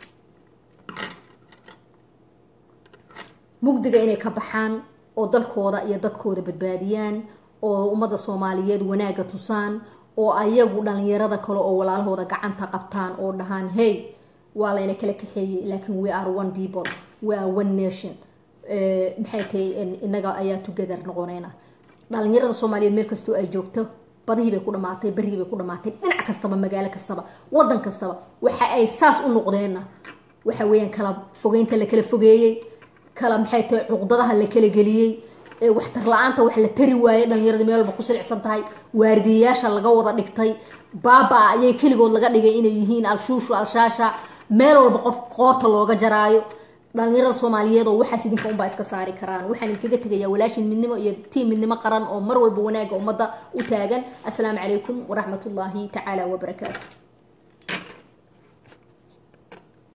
mugdiga inay ka baxaan oo dalkooda iyo dadkooda badbaadiyaan oo ummadda soomaaliyeed wanaagga tusaan oo ayagu dhalinyarada kale oo walaalahooda gacanta qabtaan oo dhahaan hey waa layna kala kaxeeyey laakiin we are one people we are one nation maxay tahay inaga ayaa together noqonayna dhalinyarada soomaaliyeed meel kastoo ay joogto badihii bay ku dhamaatay berigii bay ku dhamaatay dhinac kastaba magaalo kastaba wadan kastaba waxa ay saas u noqdeenna waxa weeyaan kala fogeynta la kala fogeeyey kala maxay tahay cuqdadaha la kala geliyey waxtar la-aanta wax la tari waayey dhalinyarada meel walba ku silicsan tahay waardiyayaasha laga wada dhigtay baaba ayay keligood laga dhigay inay yihiin al-shuushu al-shaasha meel walba qoorta looga jaraayo dhalinyarada soomaaliyeed oo waxaas idinka unbaa iska saari karaan waxaan idinkaga tegayaa walaashin midnimo iyo tiim midnimo qaran oo mar walba wanaagga ummadda u taagan assalaamu calaykum waraxmatullaahi tacaala wabarakaatu